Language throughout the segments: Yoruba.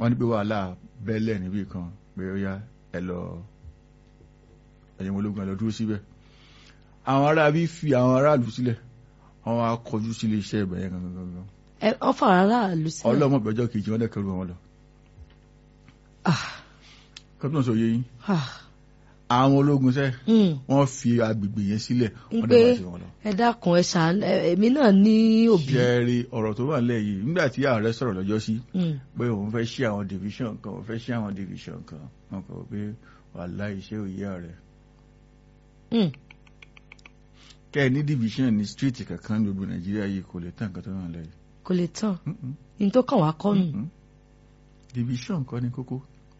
wọ́n ní pé wàhálà bẹ́lẹ̀ níbì kan pé ó yá ẹ lọ ẹ̀yìn ológun ẹ lọ dúró síbẹ̀ àwọn ará bí fi àwọn aráàlú sílẹ̀ wọ́n wá kọjú sílé iṣẹ́ ibẹ̀ yẹn gangan gangan ẹ ọfà aráàlú sílẹ̀. ọlọ́mọ ìgbẹ́jọ́ kejì wọ́n dẹ̀ kẹrù wọn lọ Ah, kọ́tùnà sọ yé yín ah, àwọn ológun sẹ́ mm. wọ́n fi agbègbè yẹn sílẹ̀ wọ́n pé dẹ̀ bá ti wọn lọ. ẹ dákun ẹ ṣàn èmi náà ní òbí. ṣẹ́ẹ̀rì ọ̀rọ̀ tó wà nílẹ̀ yìí nígbà tí ààrẹ sọ̀rọ̀ lọ́jọ́ sí Mm. pé òun fẹ́ ṣí àwọn division kan òun fẹ́ ṣí àwọn division kan wọn kọ̀ pé wàhálà iṣẹ́ òye ààrẹ Mm. kẹ́ ẹ ní division ní street kankan ní gbogbo nàìjíríà yìí kò lè tán nǹkan tó wà nílẹ̀ yìí. kò lè tán Mm-mm. ní tó kàn wá kọ́ nù. Mm-mm. division kọ́ ni kókó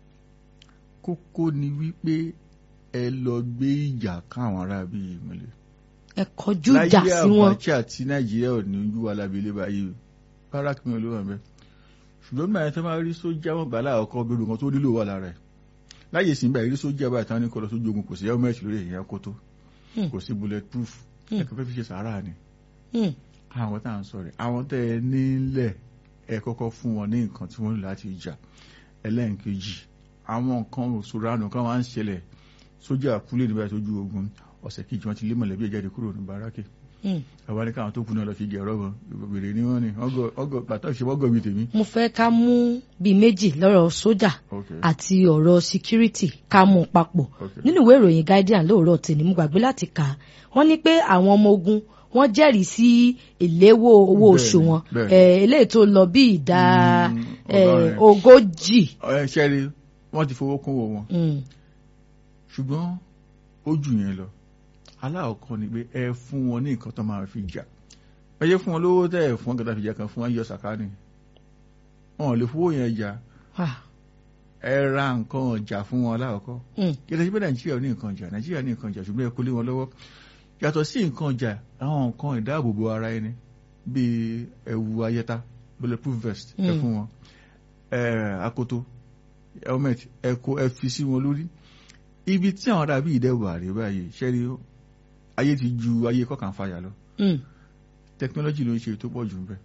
kókó ni wípé ẹ lọ gbé ìjà káwọn ará bíi ìmọ̀lẹ̀. ẹ kọjú ìjà sí wọn. Abacha tí nàìjíríà ò ní ojú wa lábẹ́lẹ́ báyìí bárak mi ò ló wà mẹ́ ṣùgbọ́n nígbà yẹn tó máa rí sójà wọn gbàlá ọkọ gbogbo nǹkan tó nílò wà lára ẹ̀ láyé sí báyìí rí sójà báyìí táwọn ní kọ́ lọ sójú ogun kò sí helmet lórí èèyàn kó tó Hmm. kò sí bullet proof Hmm. ẹ̀kọ́ fẹ́ fi ṣe sàárà ni Mm. àwọn tá à ń sọ rẹ̀ àwọn tẹ́ ẹ nílẹ̀ ẹ kọ́kọ́ fún wọn ní nǹkan tí wọ́n lò láti jà ẹlẹ́ǹkejì àwọn nǹkan òṣòro àná kan máa ń ṣẹlẹ̀ sójà kúlẹ̀ nígbà tó ju ogun ọ̀sẹ̀ kejì wọn ti lé mọ̀lẹ́bí ẹ̀ jáde kúrò ní báràkì Mm. àwọn ní káwọn tó kú náà lọ fi jẹ ọ̀rọ̀ wọn ìbèrè ní wọn ni ọgọ pàtó ìṣe wọgọ bíi tèmi. mo fẹ́ ká mú bíi méjì lọ́rọ̀ sójà Okay. àti ọ̀rọ̀ security ká mú un papọ̀ Okay. nínú ìwé ìròyìn guardian lóòrọ̀ tèmi mo gbàgbé láti kà á wọ́n ní pé àwọn ọmọ ogun wọ́n jẹ́rìí sí ìléwó owó oṣù Bẹ́ẹ̀ni, wọn bẹ́ẹ̀ni. Eh, eléyìí tó lọ bí ìdá Mm, eh, ọgọ́rin. ogójì. ẹ ṣẹ́rí wọ́n ti fowó kún owó wọn Mm. ṣùgbọ́n ó jù yẹn lọ aláàkọ́ ni pé ẹ fún wọn ní nǹkan tó máa fi jà ẹ yẹ fún wọn lówó tẹ́ ẹ fún wọn kẹta fi jà kan fún wọn yọ sàkánì wọn ò lè fowó yẹn jà Ah. ẹ ra nǹkan ọjà fún wọn aláàkọ́ Mm. kí lè ṣe pé nàìjíríà ò ní nǹkan jà nàìjíríà ní nǹkan jà ṣùgbọ́n ẹ kó lé wọn lọ́wọ́ yàtọ̀ sí nǹkan ọjà àwọn nǹkan ìdáàbòbò ara ẹni bíi ẹ̀wù ayẹta bulletproof vest ẹ Mm. fún wọn ẹ akoto helmet ẹ kó ẹ fi sí wọn lórí ibi tí àwọn ará bíi ìdẹ́wò àrè báyìí ṣẹ́rí ayé ti ju ayé kọ̀ọ̀kan fàyà lọ Mm. tẹkinọ́lọ́jì ló ń ṣe tó pọ̀ jù ń bẹ̀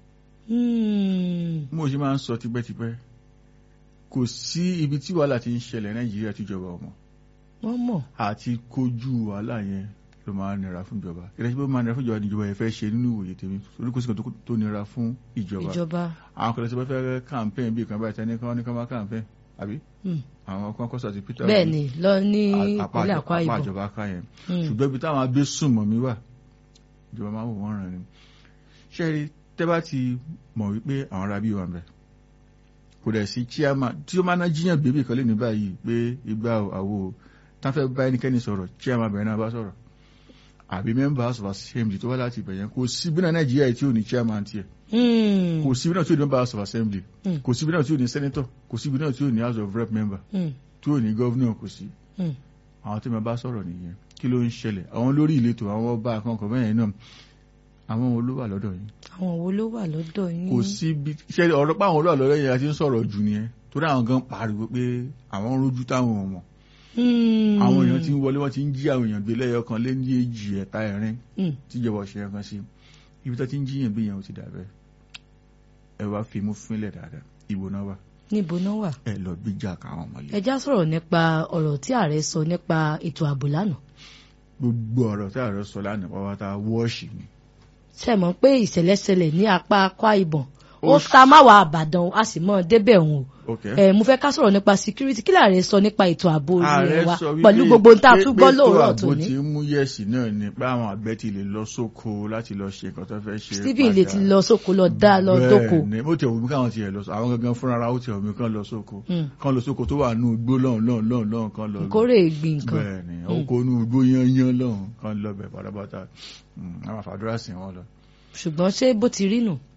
Mm. mo ṣe máa ń sọ tipẹ́tipẹ́ kò sí ibi tí wàhálà ti ń ṣẹlẹ̀ nàìjíríà tíjọba ọmọ wọ́n mọ̀. àti kojú wàhálà yẹn ló máa nira fún ìjọba ìrẹsì pé ó máa nira fún ìjọba ní ìjọba yẹn fẹ́ ṣe nínú ìwòye tèmi torí kò sí kan tó- tó nira fún ìjọba ìjọba. àwọn kan lè sọ pé fẹ́ campaign bí kan báyìí tẹ́ni kan ní kan máa campaign àbí Mm. àwọn kan kọ́ sàti peter bẹ́ẹ̀ ni lọ ní apá ìpínlẹ̀ Akwa apá Ibom. ìjọba ká yẹn Mm. ṣùgbọ́n ibi táwọn agbésùnmọ̀ mi wà ìjọba máa wò wọ́n ràn ni ṣẹ́rí tẹ́ bá ti mọ̀ wípé àwọn ará bí wà ń bẹ̀ kò dẹ̀ sí chairman tí ó máa ná jíyàn bèbè kan lè ní báyìí pé ìgbà àwo tá fẹ́ bá ẹnikẹ́ni sọ̀rọ̀ chairman bẹ̀rẹ̀ náà bá sọ̀rọ̀ àbí members of assembly tó wá láti ibẹ̀ yẹn kò sí bí náà nàìjíríà tí ò ní chairman tiẹ̀ Mm. kò sí bí náà tí ò ní members of assembly Mm. kò sí bí náà tí ò ní senator kò sí bí náà tí ò ní house of rep member Mm. tí ò ní governor kò sí Mm. àwọn tí mo bá sọ̀rọ̀ nìyẹn kí ló ń ṣẹlẹ̀ àwọn lórí ìletò àwọn ọba àkànkàn bẹ́ẹ̀ náà àwọn wo ló wà lọ́dọ̀ yìí àwọn wo ló wà lọ́dọ̀ yín. kò sí bí ṣe ọ̀rọ̀ pé àwọn olóòlù lọ́dọ̀ yẹn ti ń sọ̀rọ̀ jù nìyẹn torí àwọn gan pariwo pé àwọn ń rojú táwọn ò mọ̀ Mm. àwọn èèyàn ti ń wọlé wọ́n ti ń jí àwọn èèyàn gbé lẹ́yọ kan lé ní èjì ẹ̀ta ẹ̀rin Mm. tíjọba ọ̀ṣẹ́ yẹn kan sí ibi tó ti ń jíyàn bí yẹn ò ti dà bẹ́ẹ̀ ẹ wá fi mú fúnlẹ̀ dáadáa ìbò náà wà níbo náà wà. ẹ lọ gbíjà káwọn ọmọlẹ ẹ já sọ̀rọ̀ nípa ọ̀rọ̀ tí ààrẹ sọ nípa ètò ààbò lánàá. gbogbo ọ̀rọ̀ tí ààrẹ sọ lánàá pátá wọ́ọ̀ṣì ni ṣe mọ̀ pé ìṣẹ̀lẹ̀ ṣẹlẹ̀ ní apá Akwa Ibom ó Ó ta máwàá Àbàdàn a sì mọ̀ débẹ̀ òun o. ok ẹ mo fẹ́ ká sọ̀rọ̀ nípa security kí láàrẹ sọ nípa ètò ààbò ààrẹ ilé wa sọ wípé pẹ̀lú gbogbo ohun tá a tún gbọ́ lóòrọ̀ tó tòní. ti ń mú yẹ̀sì náà ni pé àwọn àgbẹ̀ ti lè lọ sóko láti lọ ṣe nǹkan tó fẹ́ ṣe Stephen lè padà. ti lọ sóko lọ dá lọ dóko. bẹ́ẹ̀ ni ó tẹ̀ wọ́n mi káwọn tiẹ̀ lọ sọ àwọn gangan fúnra ara ó tẹ̀ wọ́n mi kán lọ sóko Mm. kán lọ sóko tó wà nù igbó lọ́hùn lọ́hùn lọ́hùn lọ́hùn kán lọ nkórè ìgbìn nǹkan. bẹ́ẹ̀ ni oko nù igbó yányán lọ́hùn kán lọ bẹ̀ pátápátá Mm, àwọn àfàdúrà sìn wọn lọ. ṣùgbọ́n ṣé bó ti rí nù.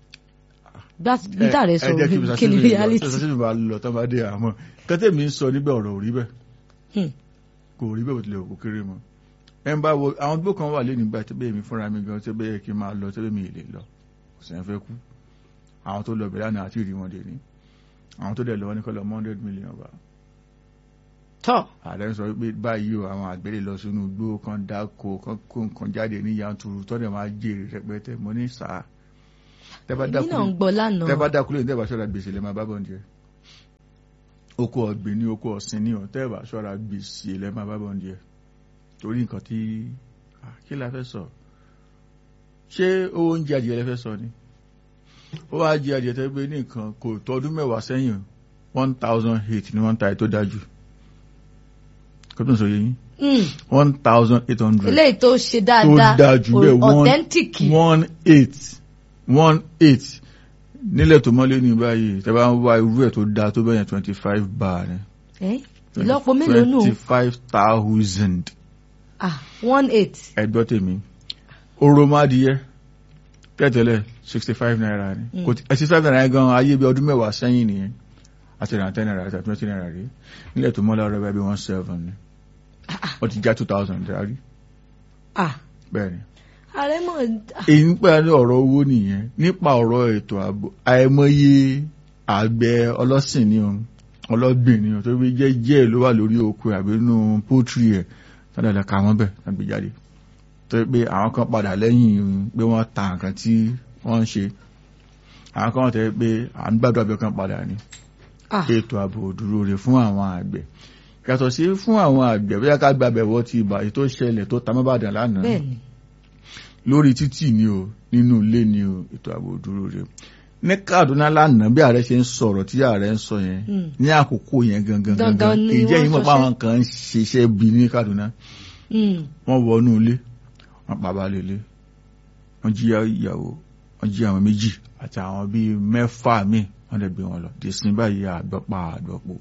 bí tààrẹ sọ ẹ jẹ́ kí Mr. kí ni Stephen lọ, reality. Mr. Stephen bá lọ tán bá dé àmọ́ kẹ́tẹ́ mi ń sọ níbẹ̀ ọ̀rọ̀ ò rí bẹ́ẹ̀ Hmm. kò rí bẹ́ẹ̀ bó tilẹ̀ kò kéré mọ́ ẹ ń bá wo àwọn gbó kan wà lé nígbà tó bẹ́ẹ̀ mi fúnra mi gan tó bẹ́ẹ̀ kí n máa lọ tó bẹ́ẹ̀ mi lè lọ kò sẹ́yìn fẹ́ kú àwọn tó lọ bẹ̀rẹ̀ àná àti ìrí wọn dè ní àwọn tó dẹ̀ lọ́wọ́ ní kọ́lọ́ hundred million wa tọ́ ààrẹ ń sọ pé báyìí o àwọn àgbẹ̀ lè lọ sínú igbó kan dáko kan kó nǹkan jáde ní yanturu tó dẹ̀ máa jèrè rẹpẹtẹ mo ní sáà tẹ́ bá èmi dákú náà ń gbọ́ lánàá. tẹ́ bá dákú lóyún tẹ́ bá ṣọ́ra gbèsè lè máa bá bọ̀ ní jẹ́ oko ọ̀gbìn ní oko ọ̀sìn ní ọ̀tẹ́ ìbá ṣọ́ra gbèsè lẹ́mọ̀ bábọ̀ ní ẹ̀ torí nǹkan tí kí la fẹ́ sọ ṣé owó oúnjẹ adìẹ lẹ́fẹ́ sọ ni ó wá jẹ adìẹ tẹ́ pé ní nǹkan kò tọdún mẹ́wàá sẹ́yìn one thousand eight ni wọ́n ń ta ẹ̀ tó dájú kó tó ń sọ yé yín one thousand eight hundred eléyìí tó ṣe tó dáadáa dájú bẹ́ẹ̀ authentic one eight one eight nílẹ̀ tó mọ́lé ní báyìí tẹ́ bá ń wá irú ẹ̀ tó dáa tó bẹ́yẹn twenty five bar ni Eh, ìlọ́po mélòó nù twenty five thousand ah one eight ẹgbọ́ tèmi oromadiyẹ tẹ́tẹ̀lẹ̀ sixty five naira ni Mm. kò tí sixty five naira gan ayé bí ọdún mẹ́wàá sẹ́yìn nìyẹn àti ìrìn ten naira àti twenty naira rí nílẹ̀ tó mọ́lá ọ̀rẹ́ bí one seven ni wọ́n ti já two thousand rí ah bẹ́ẹ̀ ni. ààrẹ mọ̀ ah, èyí ń pẹ́ ní ọ̀rọ̀ owó nìyẹn nípa ọ̀rọ̀ ètò ààbò àìmọye àgbẹ̀ ọlọ́sìn ni o ọlọ́gbìn ni o tó bí jẹ́ díẹ̀ ló wà lórí oko àbí inú pọ́tírì ẹ̀ sádàdà ká wọ́n bẹ̀ tàbí jáde tó yẹ pé àwọn kan padà lẹ́yìn pé wọ́n ta nǹkan tí wọ́n ń ṣe àwọn kan tẹ́ pé à ń gbàdúrà bí ọkàn padà ni ah ètò ààbò dúró rè fún àwọn àgbẹ̀ yàtọ̀ sí fún àwọn àgbẹ̀ bóyá ká gbàbẹ̀ wọ́ ti ìbà èyí tó ṣẹlẹ̀ tó ta mọ́bàdàn lánàá bẹ́ẹ̀ ni lórí títì ni o nínú ilé ni o ètò ààbò dúró rè ní Kaduna lánàá bí ààrẹ ṣe ń sọ̀rọ̀ tí ààrẹ ń sọ yẹn Hmm. ní àkókò yẹn gangan Gangan gangan ni ìjẹ́ wọ́n yìí mọ̀ pé sọṣẹ́. àwọn kan ń ṣiṣẹ́ bí ní Kaduna Hmm. wọ́n wọnú ilé wọ́n pa balẹ̀ ilé wọ́n jí ìyàwó wọ́n jí àwọn méjì àti àwọn bíi mẹ́fà míì wọ́n lè gbé wọn lọ dèsìn báyìí àgbọ̀pá àgbọ̀pọ̀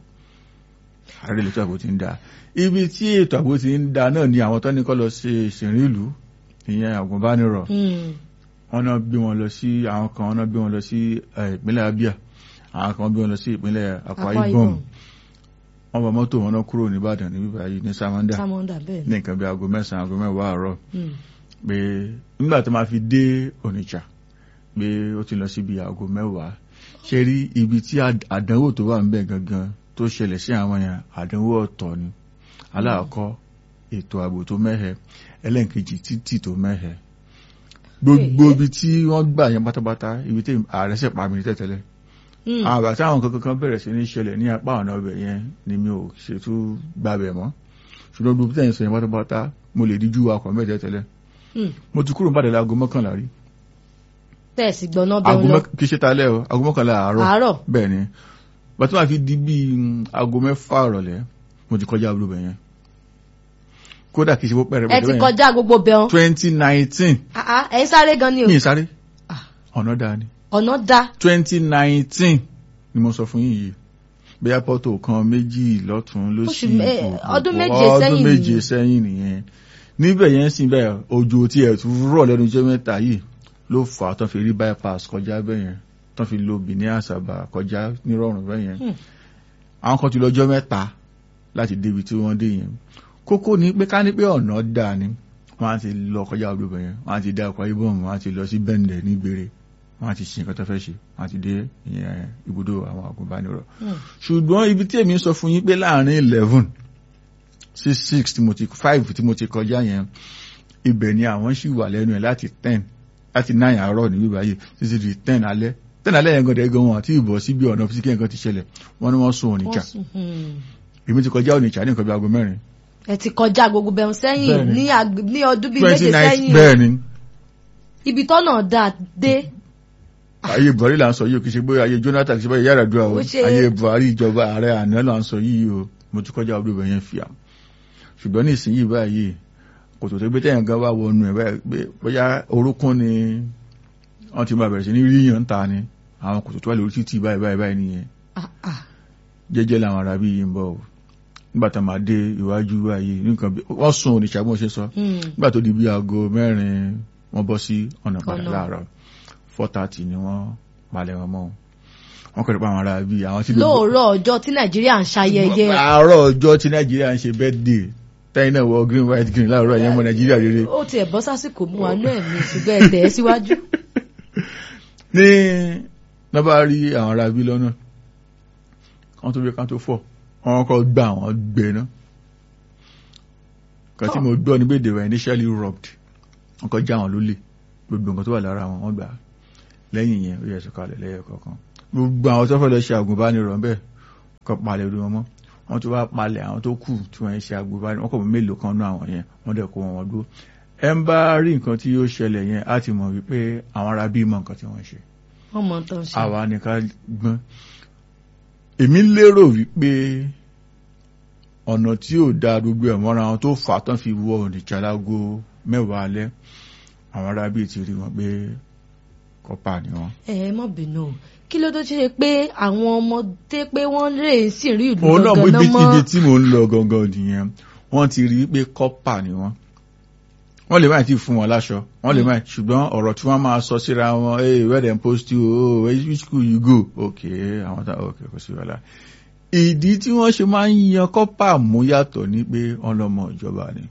ààrẹ ètò ààbò ti ń da ibi tí ètò ààbò ti ń da náà ni àwọn tó ní kọ́ lọ ṣe ìṣìnrín ìlú ìyẹn àgùnbánirọ̀ Hmm. wọ́n náà gbé wọn lọ sí àwọn kan wọ́n náà gbé wọn lọ sí eh, ìpínlẹ̀ Abia àwọn kan gbé wọn lọ sí ìpínlẹ̀ Akwa Akwa Ibom Ibom. wọ́n bá mọ́tò wọn náà kúrò ní Ìbàdàn níbí báyìí ní Samanda Samonda bẹ́ẹ̀ ní ni nǹkan bí aago mẹ́sàn-án aago mẹ́wàá àárọ̀ Hmm. pé nígbà tó máa fi dé Onitsha pé ó ti lọ síbi aago mẹ́wàá ṣe rí ibi tí àd- àdánwò tó wà ń bẹ̀ gangan tó ṣẹlẹ̀ sí àwọn yẹn àdánwò ọ̀tọ̀ ni aláàkọ́ ètò ààbò tó mẹ́hẹ ẹlẹ́nkejì títì tó mẹ́hẹ gbogbo Èyí. ibi tí wọ́n gbà yẹn pátápátá ibi tí ààrẹ ṣẹ̀ pa mi ní tẹ̀tẹ̀lẹ̀ Hmm. àwọn àgbà táwọn kankan kan bẹ̀rẹ̀ sí ní ṣẹlẹ̀ ní apá ọ̀nà ọbẹ̀ yẹn ni mi ò ṣètú gbàbẹ̀ mọ́ ṣùgbọ́n gbogbo tẹ̀yìn sọ yẹn pátápátá mo lè díjú akọ̀ mẹ́tẹ̀ tẹ́lẹ̀ Hmm. mo ti kúrò nípàdé láago mọ́kànlá rí bẹ́ẹ̀ sì gbọ́ná aago bẹ́ẹ̀ lọ mọ́k- kì í ṣe talẹ́ o aago mọ́kànlá àárọ̀ àárọ̀ bẹ́ẹ̀ ni bàtí wọ́n fi di bíi mm, aago mẹ́fà ìrọ̀lẹ́ mo ti kọjá àbúrò bẹ̀ yẹn kódà kì í ṣe bó pẹ̀rẹ̀ ẹ ti kọjá gbogbo bẹ́ẹ̀ twenty nineteen ah ah ẹ̀ ń sáré gan ni o mi ì sáré Ah. ọ̀nà dáa ni ọ̀nà dá twenty nineteen ni mo sọ fún yín yìí bóyá pọ́tò kan méjì lọ́tún ló Oṣù sì mẹ́- kò- ọdún kò- méje ọdún sẹ́yìn méje nìyẹn. sẹ́yìn nìyẹn níbẹ̀ yẹn sì bẹ́ẹ̀ òjò tí ẹ̀ tún rọ̀ lẹ́nu iṣẹ́ mẹ́ta yìí ló fà á tán fi rí bypass kọjá bẹ́ẹ̀ yẹn tán fi lo Benin Asaba kọjá nírọ̀rùn bẹ́ẹ̀ yẹn Hmm. àwọn kan ti lọ́jọ́ mẹ́ta láti débi tí wọ́n dé yẹn kókó ni pé ká ní pé ọ̀nà dáa ni wọ́n á ti lọ kọjá ọdún bẹ́ẹ̀ yẹn wọ́n á ti dá ọkọ̀ ibọ̀n wọ́n á ti lọ sí bẹ́ǹdẹ̀ ní gbére wọ́n á ti ṣe nǹkan tó fẹ́ ṣe wọ́n á ti dé ìyẹn ibùdó àwọn agùnbánirọ̀ Hmm. ṣùgbọ́n ibi tí èmi ń sọ fún yín pé láàrin eleven sí six tí mo ti five tí mo ti kọjá yẹn ibẹ̀ ni àwọn sì wà lẹ́nu ẹ̀ láti ten láti nine àárọ̀ ní bíbá yìí títí di ten alẹ́ ten alẹ́ yẹn gọ̀dẹ̀ gan wọn àti ìbọ̀ síbi ọ̀nà fi kí nǹkan ti ṣẹlẹ̀ wọ́n ní wọ́n sún Onitsha Wọ́n sùn. Hmm. èmi ti kọjá Onitsha ní nǹkan bí aago mẹ́rin ẹ ti kọjá gbogbo bẹ́ẹ̀ sẹ́yìn Bẹ́ẹ̀ ni. ní ag- ní ọdún bíi twenty méje nine sẹ́yìn bẹ́ẹ̀ ni ibi tọ́nà dá dé ayé Buhari là ń sọ yìí o kì í ṣe pé ayé Jonathan kì í ṣe pé yàrá dúrà o Ó ṣe- ayé Buhari ìjọba ààrẹ àná là ń sọ yìí o mo ti kọjá ọdún bẹ̀yẹn fìyà ṣùgbọ́n ní ìsinyìí báyìí kòtò tó gbé tẹ̀yàn gan wá wọnú ẹ̀ báyìí pé bóyá orúnkún ni wọ́n ti máa bẹ̀rẹ̀ sí ní rí yàn ta ni àwọn kòtò tó wà lórí títì báyìí báyìí báyìí nìyẹn Ah, ah. jẹ́jẹ́ làwọn ará bí yìí ń bọ̀ o nígbà tá a máa dé iwájú báyìí nǹkan bí wọ́n sùn Onitsha bí wọ́n ṣe sọ Hmm. nígbà tó di bí aago mẹ́rin wọ́n bọ́ sí ọ̀nà padà Ọ̀nà. láàárọ̀ four thirty ni wọ́n palẹ̀ wọn mọ́ wọn kọ́ nípa àwọn ará bí àwọn tí lóòrọ̀ ọjọ́ tí nàìjíríà ń ṣayẹyẹ àárọ̀ ọjọ́ tí nàìjíríà ń ṣe birthday tẹ́yìn náà wọ green white green láàárọ̀ ẹ̀yẹ́ mọ́ nàìjíríà rere ó tiẹ̀ bọ́ sásìkò mú wa náà mi ṣùgbọ́n ẹ tẹ̀ ẹ́ síwájú. ní wọ́n bá rí àwọn ará bí lọ́nà kan tó bí kan tó fọ̀ wọ́n kọ́ gbà wọ́n gbẹ náà kan tí mo gbọ́ ní pé they were initially robbed wọ́n kọ́ já wọn lólè gbogbo nǹkan tó wà lára wọn wọ́n gbà á. lẹ́yìn yẹn ó yẹ sọ̀kalẹ̀ lẹ́yẹ kọ̀ọ̀kan gbogbo àwọn tó fẹ́ lọ ṣe àgùnbánirọ̀ ń bẹ̀ kọ́ palẹ̀ orí wọn mọ́ wọ́n ti wá palẹ̀ àwọn tó kù tí wọ́n ń ṣe agbóbá wọ́n kọ̀ mọ́ mélòó kan náà àwọn yẹn wọ́n dẹ̀ kó wọn wọn dúró ẹ ń bá rí nǹkan tí yóò ṣẹlẹ̀ yẹn á ti mọ̀ wípé àwọn ará bí mọ̀ nǹkan tí wọ́n ṣe wọ́n mọ̀ tó ń ṣe. àwa ni ká gbọ́n èmi lérò wípé ọ̀nà tí ò da gbogbo ẹ̀ mọ́ra wọn tó fà á tán fi wọ òǹdíjà lágo mẹ́wàá alẹ́ àwọn ará bíi ti rí wọn pé kọ́pà ni wọ́n. ẹ ẹ mọ̀ bínú o kí ló tó ṣe pé àwọn ọmọdé pé wọ́n lè sì rí ìlú òun náà gangan ibi náà mọ́ ibi tí mò ń lọ gangan nìyẹn wọ́n ti rí i pé kọ́pà ni wọ́n wọ́n lè má ti fún wọn láṣọ wọ́n lè má ṣùgbọ́n ọ̀rọ̀ tí wọ́n máa sọ síra wọn hey where dem post you oh which school you go okay àwọn tá okay kò sí wàhálà ìdí tí wọ́n ṣe máa ń yan kọ́pà mú yàtọ̀ ni pé ọlọ́mọ ìjọba ni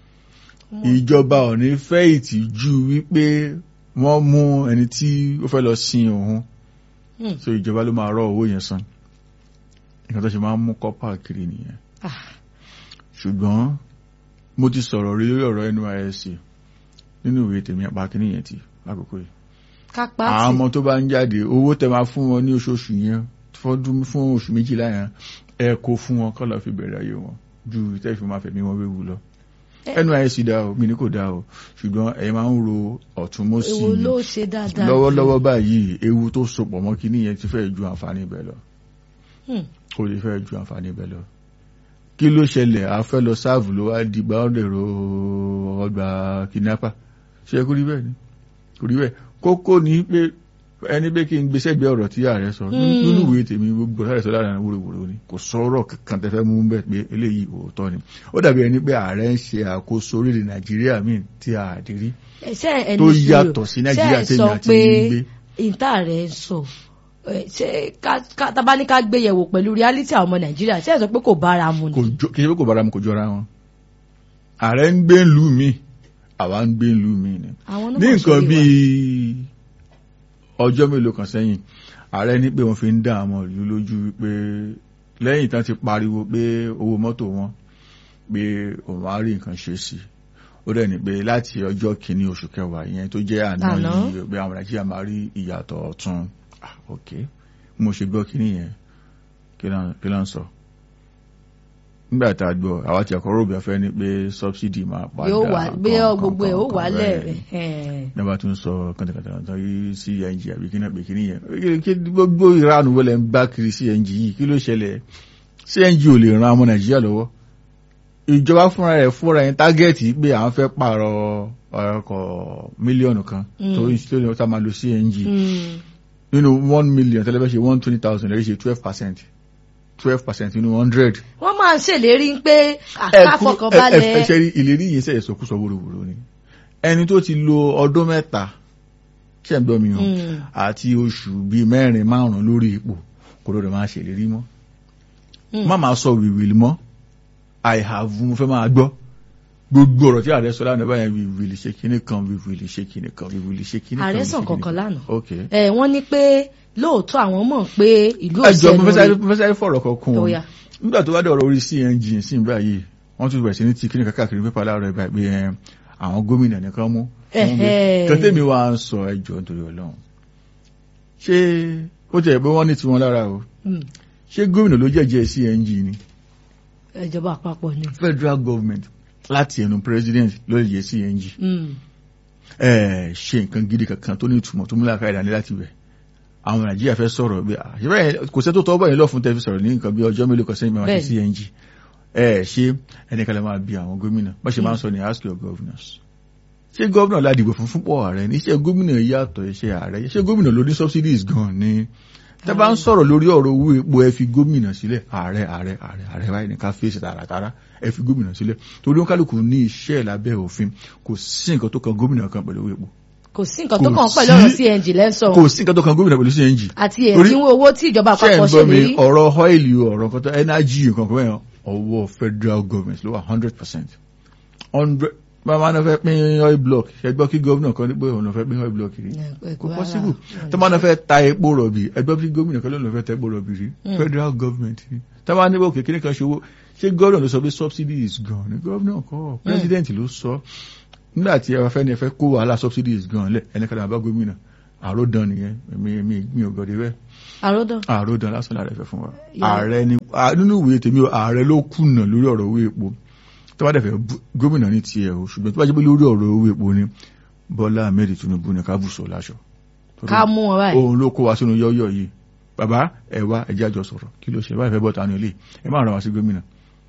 ìjọba ò ní fẹ́ ìtìjú wípé wọ́n mú ẹni tí ó fẹ́ lọ sin òun Hmm. so ìjọba ló máa rọ owó yẹn san nǹkan tó ṣe máa ń mú kọ́pà kiri nìyẹn Ah, ṣùgbọ́n mo ti sọ̀rọ̀ rí lórí ọ̀rọ̀ NYSC nínú ìwé tèmi àpá kínní yẹn ti lákòókò yìí kápá àwọn tì ọmọ tó bá ń jáde owó tẹ máa fún wọn ní oṣooṣù yẹn fọdún fún oṣù méjìlá yẹn ẹ kó fún wọn kọ́ lọ fi bẹ̀rẹ̀ ayé wọn ju tẹ́ fi máa fẹ̀mí wọn wéwu lọ Ẹ- NYSC dá o mi ní kò dá o ṣùgbọ́n ẹ máa ń ro ọ̀tún mọ́sí èwo ló ṣe dáadáa lọ́wọ́lọ́wọ́ báyìí ewu tó sopọ̀ mọ́ kínní yẹn ti fẹ́ ju àǹfààní ibẹ̀ lọ Hmm. kò lè fẹ́ ju àǹfààní ibẹ̀ lọ kí ló ṣẹlẹ̀ a fẹ́ lọ sáàfù ló wá di gbàọ́dẹ̀rọ ọgbà kidnapper ṣe kò rí bẹ́ẹ̀ ni kò rí bẹ́ẹ̀ kókó ni pé ẹni pé kí n gbéṣẹ́ gbé ọ̀rọ̀ tí ààrẹ sọ Mm. nínú ìwé tèmi gbogbo ààrẹ sọ lára wúrowúro ni kò sọ̀rọ̀ kankan tẹ́fẹ́ mú bẹ́ẹ̀ pé eléyìí òótọ́ ni ó dàbí ẹni pé ààrẹ ń ṣe àkóso orílẹ̀ nàìjíríà míì tí a àdí rí Ẹ, ṣé ẹni tó sùúrù, yàtọ̀ sí nàìjíríà ṣé ẹ tèmi sọ àti pé yín gbé ìta rẹ̀ ń sọ ẹ, ṣé ká- ká- tá bá ní ká gbé yẹ̀wò pẹ̀lú reality àwọn ọmọ nàìjíríà ṣé ẹ sọ pé kò bára mu kò ni. jọ kì í ṣe pé kò bára mu kò jọra wọn ààrẹ ń gbé ìlú mi àwa ń gbé ìlú mi ni àwọn ní onímọ̀ nǹkan ìṣòwò wa. bíi ọjọ́ mélòó kan sẹ́yìn ààrẹ ní pé wọ́n fi ń dá àwọn ìlú lójú pé lẹ́yìn tán ti pariwo pé owó mọ́tò wọn pé òun á rí nǹkan ṣe sí ó dẹ̀ ní pé láti ọjọ́ kìíní oṣù kẹwàá ìyẹn tó jẹ́ àná Àná. yìí pé àwọn nàìjíríà máa rí ìyàtọ̀ ọ̀tun Ah, ok mo ṣe gbọ́ kìíní yẹn kí ló ń- kí ló ń sọ nígbà tá a gbọ́ àwa ti ẹ̀kọ́ rògbà fẹ́ ni pé subsidy máa padà yóò wá gbé kan- gbogbo ẹ̀ ó kan- wà kan lẹ̀ bẹ́ẹ̀ rẹ̀. nígbà tó ń sọ kàntàkàntà tó yí cng àbí kí náà pé kí nìyẹn Kí- kí gbogbo ìranu wọlé ń bá kiri cng yìí kí ló ṣẹlẹ̀ cng ò lè ran ọmọ nàìjíríà lọ́wọ́ ìjọba fúnra rẹ̀ fúnra yẹn tágẹ́ẹ̀tì pé àwọn fẹ́ pààrọ̀ ọkọ̀ mílíọ̀nù kan Mm. tó ń tó ní ọ̀tá máa lo cng Hmm. nínú one million tẹ́lẹ̀ fẹ́ ṣe one twenty thousand lẹ́yìn ṣe twelve percent twelve percent nínú hundred wọ́n máa ń ṣèlérí pé ẹ kú- ẹ- ẹ- ẹ àkàfọkànbalẹ̀ ṣe rí ìlérí yìí ṣe ìsọkúsọ wúrowúro ni ẹni tó ti lo ọdún mẹ́ta ṣe ń gbọ́ mi o Hmm. àti oṣù bíi mẹ́rin márùn-ún lórí ipò kò lóde máa ṣèlérí mọ́ Hmm. má máa sọ wìwìlì mọ́ i have mo fẹ́ máa gbọ́ gbogbo ọ̀rọ̀ tí ààrẹ sọ lánàá báyẹn wìwìlì ṣe kíní kan wìwìlì ṣe kíní kan wìwìlì ṣe kíní kan ààrẹ wìwìlì sàn ṣe kíní kankan kan. lánàá ok ẹ wọ́n ní pé lóòótọ́ àwọn mọ̀ pé ìlú ẹjọ mo fẹ́ sáré òṣèlú mo fẹ́ sáré fọ̀rọ̀ kan kún Ó un yá. nígbà tó bá dé ọ̀rọ̀ orí cng sí báyìí wọ́n tún bẹ̀rẹ̀ sí ní ti kíní kákàkiri pépà láàárọ̀ ẹ̀ báyìí pé ẹ, àwọn gómìnà nìkan mú Ẹ̀hẹ́. kẹtẹ́mi wa ń sọ ẹjọ́ nítorí ọlọ́run ṣé ó jẹ́ pé wọ́n ní tiwọn lára o Hmm. ṣé gómìnà ló jẹ́jẹ́ cng ni ìjọba àpapọ̀ ni. federal government láti ẹnu president ló lè jẹ́ cng Hmm. ẹ ṣe nǹkan gidi kankan tó ní ìtumọ̀ tó múlá káyọ̀dá ní láti bẹ̀ àwọn nàìjíríà fẹ́ sọ̀rọ̀ bí i àṣìbẹ́ kò sẹ́ tó tọ́ bọ̀yìn lọ́fún tẹ́ fi sọ̀rọ̀ ní nǹkan bí ọjọ́ mélòó kan sẹ́yìn máa ṣe Bẹ́ẹ̀ni. cng ẹ ṣe ẹnìkan lè máa bi àwọn gómìnà bá ṣe máa ń sọ ní ask your governors ṣé gómìnà ládìgbò fún fúnpọ̀ ààrẹ ní iṣẹ́ gómìnà yàtọ̀ iṣẹ́ ààrẹ ṣé gómìnà ló ní subsidies gan ni tẹ́ bá ń sọ̀rọ̀ lórí ọ̀rọ̀ owó epo ẹ fi gómìnà sílẹ̀ ààrẹ ààrẹ ààrẹ ààrẹ báyìí ní ká fèsì tààràtàrà ẹ fi gómìnà sílẹ̀ torí wọn kálukú ní iṣẹ́ lábẹ́ òfin kò sí nǹkan tó kan gómìnà kan pẹ̀lú owó epo kò sí nǹkan tó Kò kàn sí- pẹ̀lú ọ̀rọ̀ cng lẹ́sọ̀ kò sí nǹkan tó kan gómìnà pẹ̀lú cng àti Torí- ẹ̀dínwó owó tí ìjọba ṣe ń àpapọ̀ gbọ́ mi ṣèlérí. ọ̀rọ̀ ọ́ìlì ọ̀rọ̀ kan tó energy nǹkan kan bẹ́ẹ̀ ọwọ́ federal government ló wà hundred percent hundred máa náà fẹ́ pín oil block ẹgbẹ́ kí gómìnà kan ní pé òun náà fẹ́ pín oil block rí kò possible tó máa náà fẹ́ ta epo rọ̀bì ẹgbẹ́ kí gómìnà kan ló náà fẹ́ ta epo rọ̀bì rí Mm. federal government rí tó máa níbo kékeré kan ṣòwò ṣé gómìnà ló sọ pé subsidies gan ni gómìnà kọ́ president ló sọ nígbà tí ẹ fẹ́ ni ẹ fẹ́ kó wàhálà subsidies gan lẹ̀ ẹnìkan náà bá gómìnà àròdàn nìyẹn èmi èmi mi ò gọdẹ bẹ́ẹ̀ àròdàn àròdàn lásán lára ẹ̀fẹ̀ fún wa Ya. ààrẹ ni à- nínú ìwé tèmi o ààrẹ ló kùnà lórí ọ̀rọ̀ owó epo tó bá dẹ̀fẹ̀ bú- gómìnà ní tiẹ̀ o ṣùgbọ́n tó bá jẹ́ pé lórí ọ̀rọ̀ owó epo ni Bọ́lá Ahmed Tinubu ní ká bùsọ̀ láṣọ Torí ká mú wọn báyìí òun ló kó wa sínú yọ́yọ́ yìí bàbá ẹ wá ẹ jẹ́ àjọ sọ̀rọ̀ kí ló ṣe báyìí fẹ́ bọ́ tanu ilé ẹ má ràn wá sí gómìnà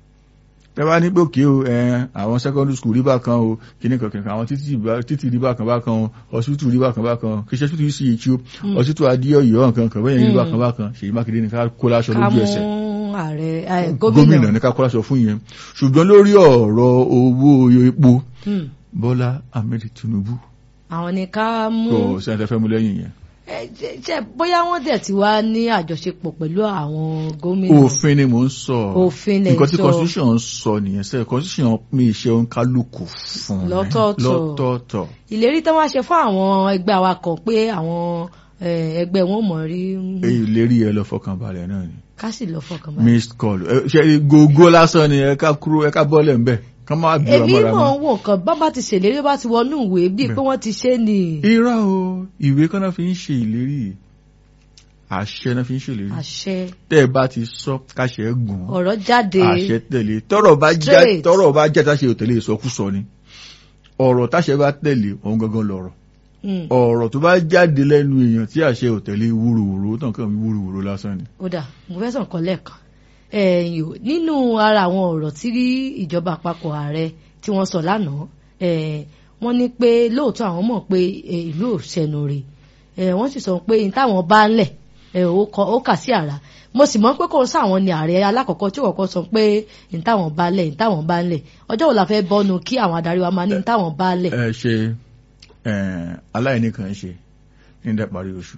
tẹ bá ní pé òkè o ẹ àwọn secondary school rí bákan o kíní kan kìnìkan àwọn títì bá- títì rí bákan bákan o hospital rí bákan bákan o kìí ṣe hospital yìí sí ìtú hospital adéọyọ nǹkan kan bẹ́ẹ̀ rí Mm. bákan bákan Ṣèyí Mákindé ní ká kó láṣọ ká lójú mú ẹsẹ̀ ààrẹ ẹ, gómìnà gómìnà ní ká kó láṣọ fún yẹn ṣùgbọ́n lórí ọ̀rọ̀ owó epo Hmm. Bọ́lá Ahmed Tinubu àwọn ni ká mú kò sẹ́ńtẹ́ fẹ́ mú lẹ́yìn yẹn ẹ, jẹ- jẹ bóyá wọ́n dẹ̀ ti wá ní àjọṣepọ̀ pẹ̀lú àwọn gómìnà òfin ni mò ń sọ Òfin lẹ̀ ń nǹkan tí sọ. constitution ń sọ nìyẹn sẹ constitution mi iṣẹ́ òǹkálùkù fún ẹ Lọ́tọ̀ọ̀tọ̀. lọ́tọ̀ọ̀tọ̀ ìlérí tó wá ṣe fún àwọn ẹgbẹ́ awakọ̀ pé àwọn ẹ, ẹgbẹ́ wọn mọ̀ rí mm, èyí lérí ẹ lọ fọkàn balẹ̀ náà ni ká sì lọ fọkàn balẹ̀. missed call ẹ, ṣe gógó lásán ni ẹ ká kúrò ẹ ká bọ́lẹ̀ ńbẹ̀ ká má bí èmi ọmọ rẹ mọ̀ mọ́. ń wò nǹkan bá bá ti ṣèlérí bá ti wọnú ìwé bíi pé Bẹ́ẹ̀. wọ́n ti ṣe ni irọ́ o ìwé kan náà fi ń ṣe ìlérí àṣẹ náà fi ń ṣe ìlérí àṣẹ tẹ́ ẹ bá ti sọ káṣẹ gùn ọ̀rọ̀ jáde àṣẹ tẹ̀lé tọ́rọ̀ bá já Straight. tọ́rọ̀ bá já táṣe ò tẹ̀lé ìsọkúsọ ni ọ̀rọ̀ táṣẹ bá tẹ̀lé òun gangan lọ̀rọ̀ Mm, ọ̀rọ̀ tó bá jáde lẹ́nu èèyàn tí àṣẹ ò tẹ̀lé wúruwúru ó tàn kàn mí wúruwúru lásán ni. ó dà mo fẹ́ sàn kan lẹ́ẹ̀kan ẹ̀yìn o nínú ara àwọn ọ̀rọ̀ tí ìjọba àpapọ̀ ààrẹ tí wọ́n sọ lánàá eh, wọ́n ní pé lóòótọ́ àwọn mọ̀ pé eh, ìlú ò ṣẹnu rè eh, wọ́n sì sọ pé ní táwọn bá ń lẹ̀ eh, ó kọ- ó kà sí àrà mo sì mọ̀ pé kò sáwọn ni ààrẹ alákọ̀ọ́kọ́ tí kọ̀ọ̀kan sọ pé ní táwọn bá lẹ̀ ní táwọn bá ń lẹ̀ ọjọ́ wo la fẹ́ bọ́nu kí àwọn adarí wa máa ní ní táwọn bá lẹ̀ ẹ ṣe ẹ, aláìní kan ṣe ní ìdá parí oṣù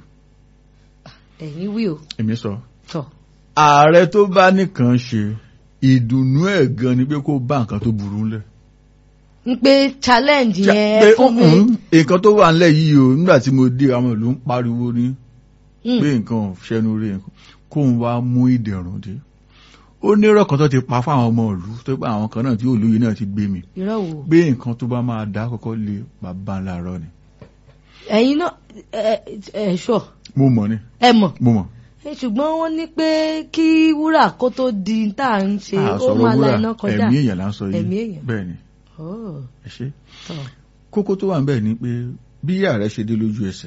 ẹ̀yìn wí o èmi sọ. tọ̀ ààrẹ tó bá nìkan ṣe ìdùnnú ẹ̀ gan ni pé kó bá nǹkan tó burú ńlẹ̀. ń pé challenge yẹn pé fún mi "Mm, nǹkan tó wà ńlẹ̀ yìí o nígbà tí mo dé àwọn ìlú ń pariwo ní Mm, pé nǹkan ò ṣẹnu rí nǹkan kó ń wá mú ìdẹ̀rùn dé. ó ní irọ́ kan tó ti pa fáwọn ọmọ ìlú tó pé àwọn kan náà tí olóyè náà ti gbé mi irọ́ wo pé nǹkan tó bá máa dá kọ́kọ́ lé bàbá ńlá rọ ni. ẹ̀yin náà ẹ ẹ ṣọ mo mọ̀ ni ẹ mọ̀ mo mọ̀. ẹ ṣùgbọ́n wọ́n ní pé kí wúrà kó tó di tá à ń ṣe a ó sọ̀rọ̀ máa la wúrà iná kọjá ẹ̀mí èèyàn là ń sọ yìí Ẹ̀mí èèyàn. bẹ́ẹ̀ ni Oh, ẹ ṣe. tọ̀. kókó tó wà ń bẹ̀ ni pé bí ààrẹ ṣe dé lójú ẹsẹ̀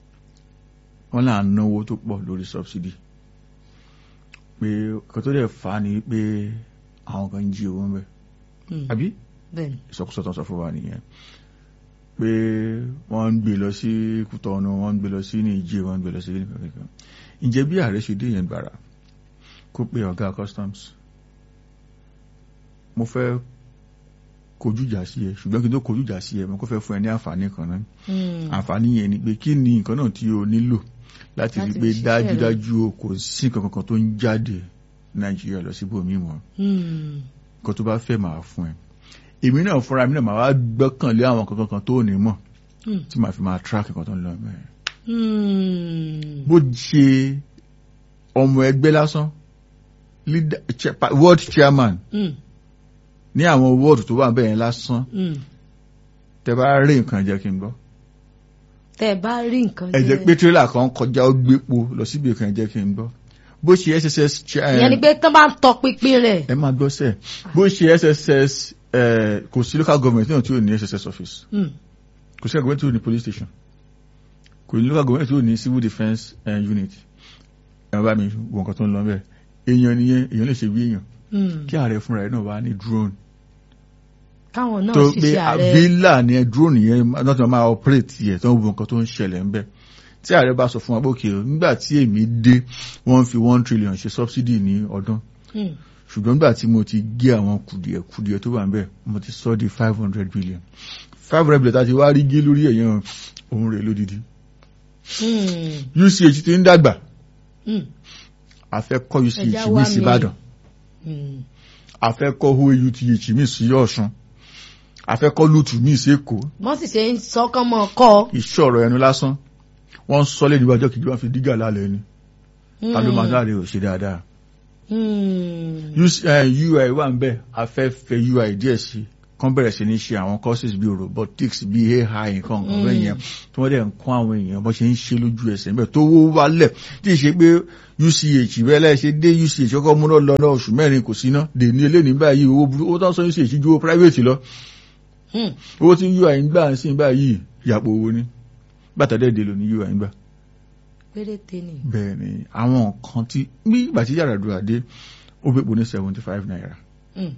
wọ́n là ń náwó tó pọ̀ lórí subsidy pé kan tó dẹ̀ fà á ni pé àwọn kan ń jí owó ń bẹ̀ Mm, àbí bẹ́ẹ̀ ni ìsọkúsọ tó ń sọ fún wa nìyẹn pé wọ́n ń gbé lọ sí Kútọ́nù wọ́n ń gbé lọ sí Níjẹ̀ wọ́n ń gbé lọ sí nìkan nìkan ǹjẹ́ bí ààrẹ ṣe dé yẹn gbàrà kó pé ọ̀gá customs mo fẹ́ kojú ìjà sí ẹ ṣùgbọ́n kí n tó kojú ìjà sí ẹ mo kó fẹ́ fún ẹ ní àǹfààní kan náà Mm, àǹfààní yẹn ni pé kí ni nǹkan náà tí o nílò láti rí Láti pé fi ṣiṣẹ́ rẹ. dájúdájú o kò sí nǹkan kankan tó ń jáde Nàìjíríà lọ síbòmíì mọ́ mm, nǹkan tó bá fẹ́ máa fún ẹ èmi náà fúnra mi náà máa wá gbọ́kànlé àwọn kankan kan tó ní mọ̀ mm, tí màá fi máa track nǹkan tó ń lọ mẹ́rin mm. bó ṣe ọmọ ẹgbẹ́ lásán leader- chair- pa- world chairman Mm, ní àwọn wọ́ọ̀dù tó wà bẹ́ẹ̀ yẹn lásán mm. tẹ bá rí nǹkan jẹ́ kí n gbọ́ tẹ́ ẹ bá rí nǹkan ẹ jẹ́ pé tírélà kan kọjá ó gbépo lọ síbi kan jẹ́ kí n gbọ́ bó ṣe SSS chair- ìyẹn ni pé tán bá ń tọpinpin rẹ̀ ẹ máa gbọ́ sẹ́ẹ̀ bó ṣe SSS eh, kò sí local government náà tí ò ní SSS office Mm, kò sí government tí ò ní police station kò ní local government tí ò ní civil defence eh, unit ẹ bá mi wo nǹkan tó ń lọ bẹ́ẹ̀ èèyàn nìyẹn èèyàn lè ṣe bí èèyàn mm. kí ààrẹ fúnra ẹ̀ náà wá ní drone káwọn náà tó pé ṣiṣẹ́ ààrẹ villa ni ẹ drone yẹn náà tí wọ́n máa operate yẹ tó ń wo nǹkan tó ń ṣẹlẹ̀ ńbẹ̀ tí ààrẹ bá sọ fún wa bókè o nígbà tí èmi dé wọ́n fi one trillion ṣe subsidy ní ọdún Mm, ṣùgbọ́n nígbà tí mo ti gé àwọn kùdìẹ̀ kùdìẹ̀ tó wà ńbẹ̀ mo ti sọ di five hundred billion five hundred billion tá a ti wá rí gé lórí ẹ̀yàn òun rẹ̀ lódìdí mm, UCH ti ń dàgbà mm, a fẹ́ kọ́ Ẹja UCH wá mi sí mi. Ìbàdàn mm. a fẹ́ kọ́ OAUTH mi sí Ọ̀ṣun a fẹ́ kọ́ lùtù mi sí Èkó wọ́n sì ṣe ń sọ́kàn mọ́ kọ́ ìṣòro ẹnu lásán wọ́n sọ lé níwájọ́ kìí wọ́n fi dígà lálẹ́ ni ta ló máa dáre ò ṣe dáadáa Mm, US- eh, UI wà ń bẹ̀ afẹ́fẹ́ UI díẹ̀ sí kan bẹ̀rẹ̀ sí ní ṣe àwọn courses bíi robotics bíi ai nǹkan nǹkan bẹ́ẹ̀ yẹn tí wọ́n dẹ̀ ń kọ́ àwọn èèyàn bó ṣe ń ṣe lójú ẹsẹ̀ níbẹ̀ tó wó wálẹ̀ tí ì ṣe pé uch bẹ́ẹ̀ lẹ́ẹ̀ ṣe dé uch kọ́kọ́ múná lọ náà oṣù mẹ́rin kò sí ná dè ní eléyìí báyìí owó burú owó tó ń sọ uch ju owó private lọ Hmm. owó tí ui ń gbà ń sìn báyìí yàpò owó ní bàtà dẹ́ẹ̀dẹ́ lò ní ui ń gbà péréte ni. bẹ́ẹ̀ ni àwọn nǹkan tí bí ìgbà tí yàrá dùn àdé ó fẹ́ ní seventy five naira Hmm.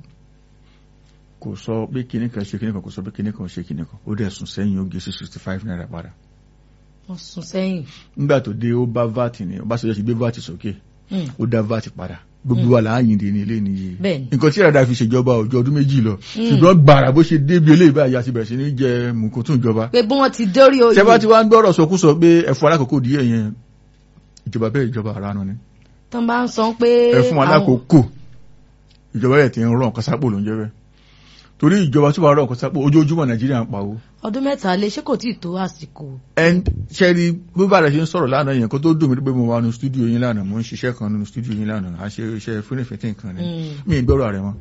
kò sọ pé kinní kan ṣe kinní kan kò sọ pé kinní kan ṣe kinní kan ó dẹ̀ sùn sẹ́yìn ó gé sí sixty five naira padà wọ́n sún sẹ́yìn. nígbà tó dé ó bá vat ní Ọbásanjọ́ ti gbé vat sókè Hmm. ó dá vat padà gbogbo wa là á yìn dé ní ilé nìyí Bẹ́ẹ̀ni. nǹkan tí ìràdà fi ṣèjọba òjò ọdún méjì lọ ṣùgbọ́n gbàrà bó ṣe débi eléyìí báyìí àti bẹ̀rẹ̀ sí ní jẹ mùkúntún ìjọba pé bí wọ́n ti dórí oyè. ṣẹba tí wàá ń gbọ́rọ̀ sọkúsọ pé ẹ̀fọ́ alákòókò díẹ̀ yẹn ìjọba bẹ́ẹ̀ ìjọba àránú ni tán bá ń sọ pé. ẹ fún wa àwọn- lákòókò ìjọba yẹn ti ń rọ nǹkan sápò ló ń jẹ bẹ́ẹ̀ torí ìjọba tó bá rọ nǹkan sápò ojoojúmọ́ nàìjíríà ń pawó ọdún mẹ́ta lé ṣé kò tí ì tó àsìkò. ẹn ṣẹ́rí bí bá rẹ̀ ṣe ń sọ̀rọ̀ lánàá yẹn kó tó dùn mí pé mo wà nínú stúdíò yín lánàá mo ń ṣiṣẹ́ kan nínú stúdíò yín lánàá a ṣe iṣẹ́ fúnifẹ̀tì nǹkan ni Hmm. mi ì gbọ́rọ̀ rẹ̀ mọ́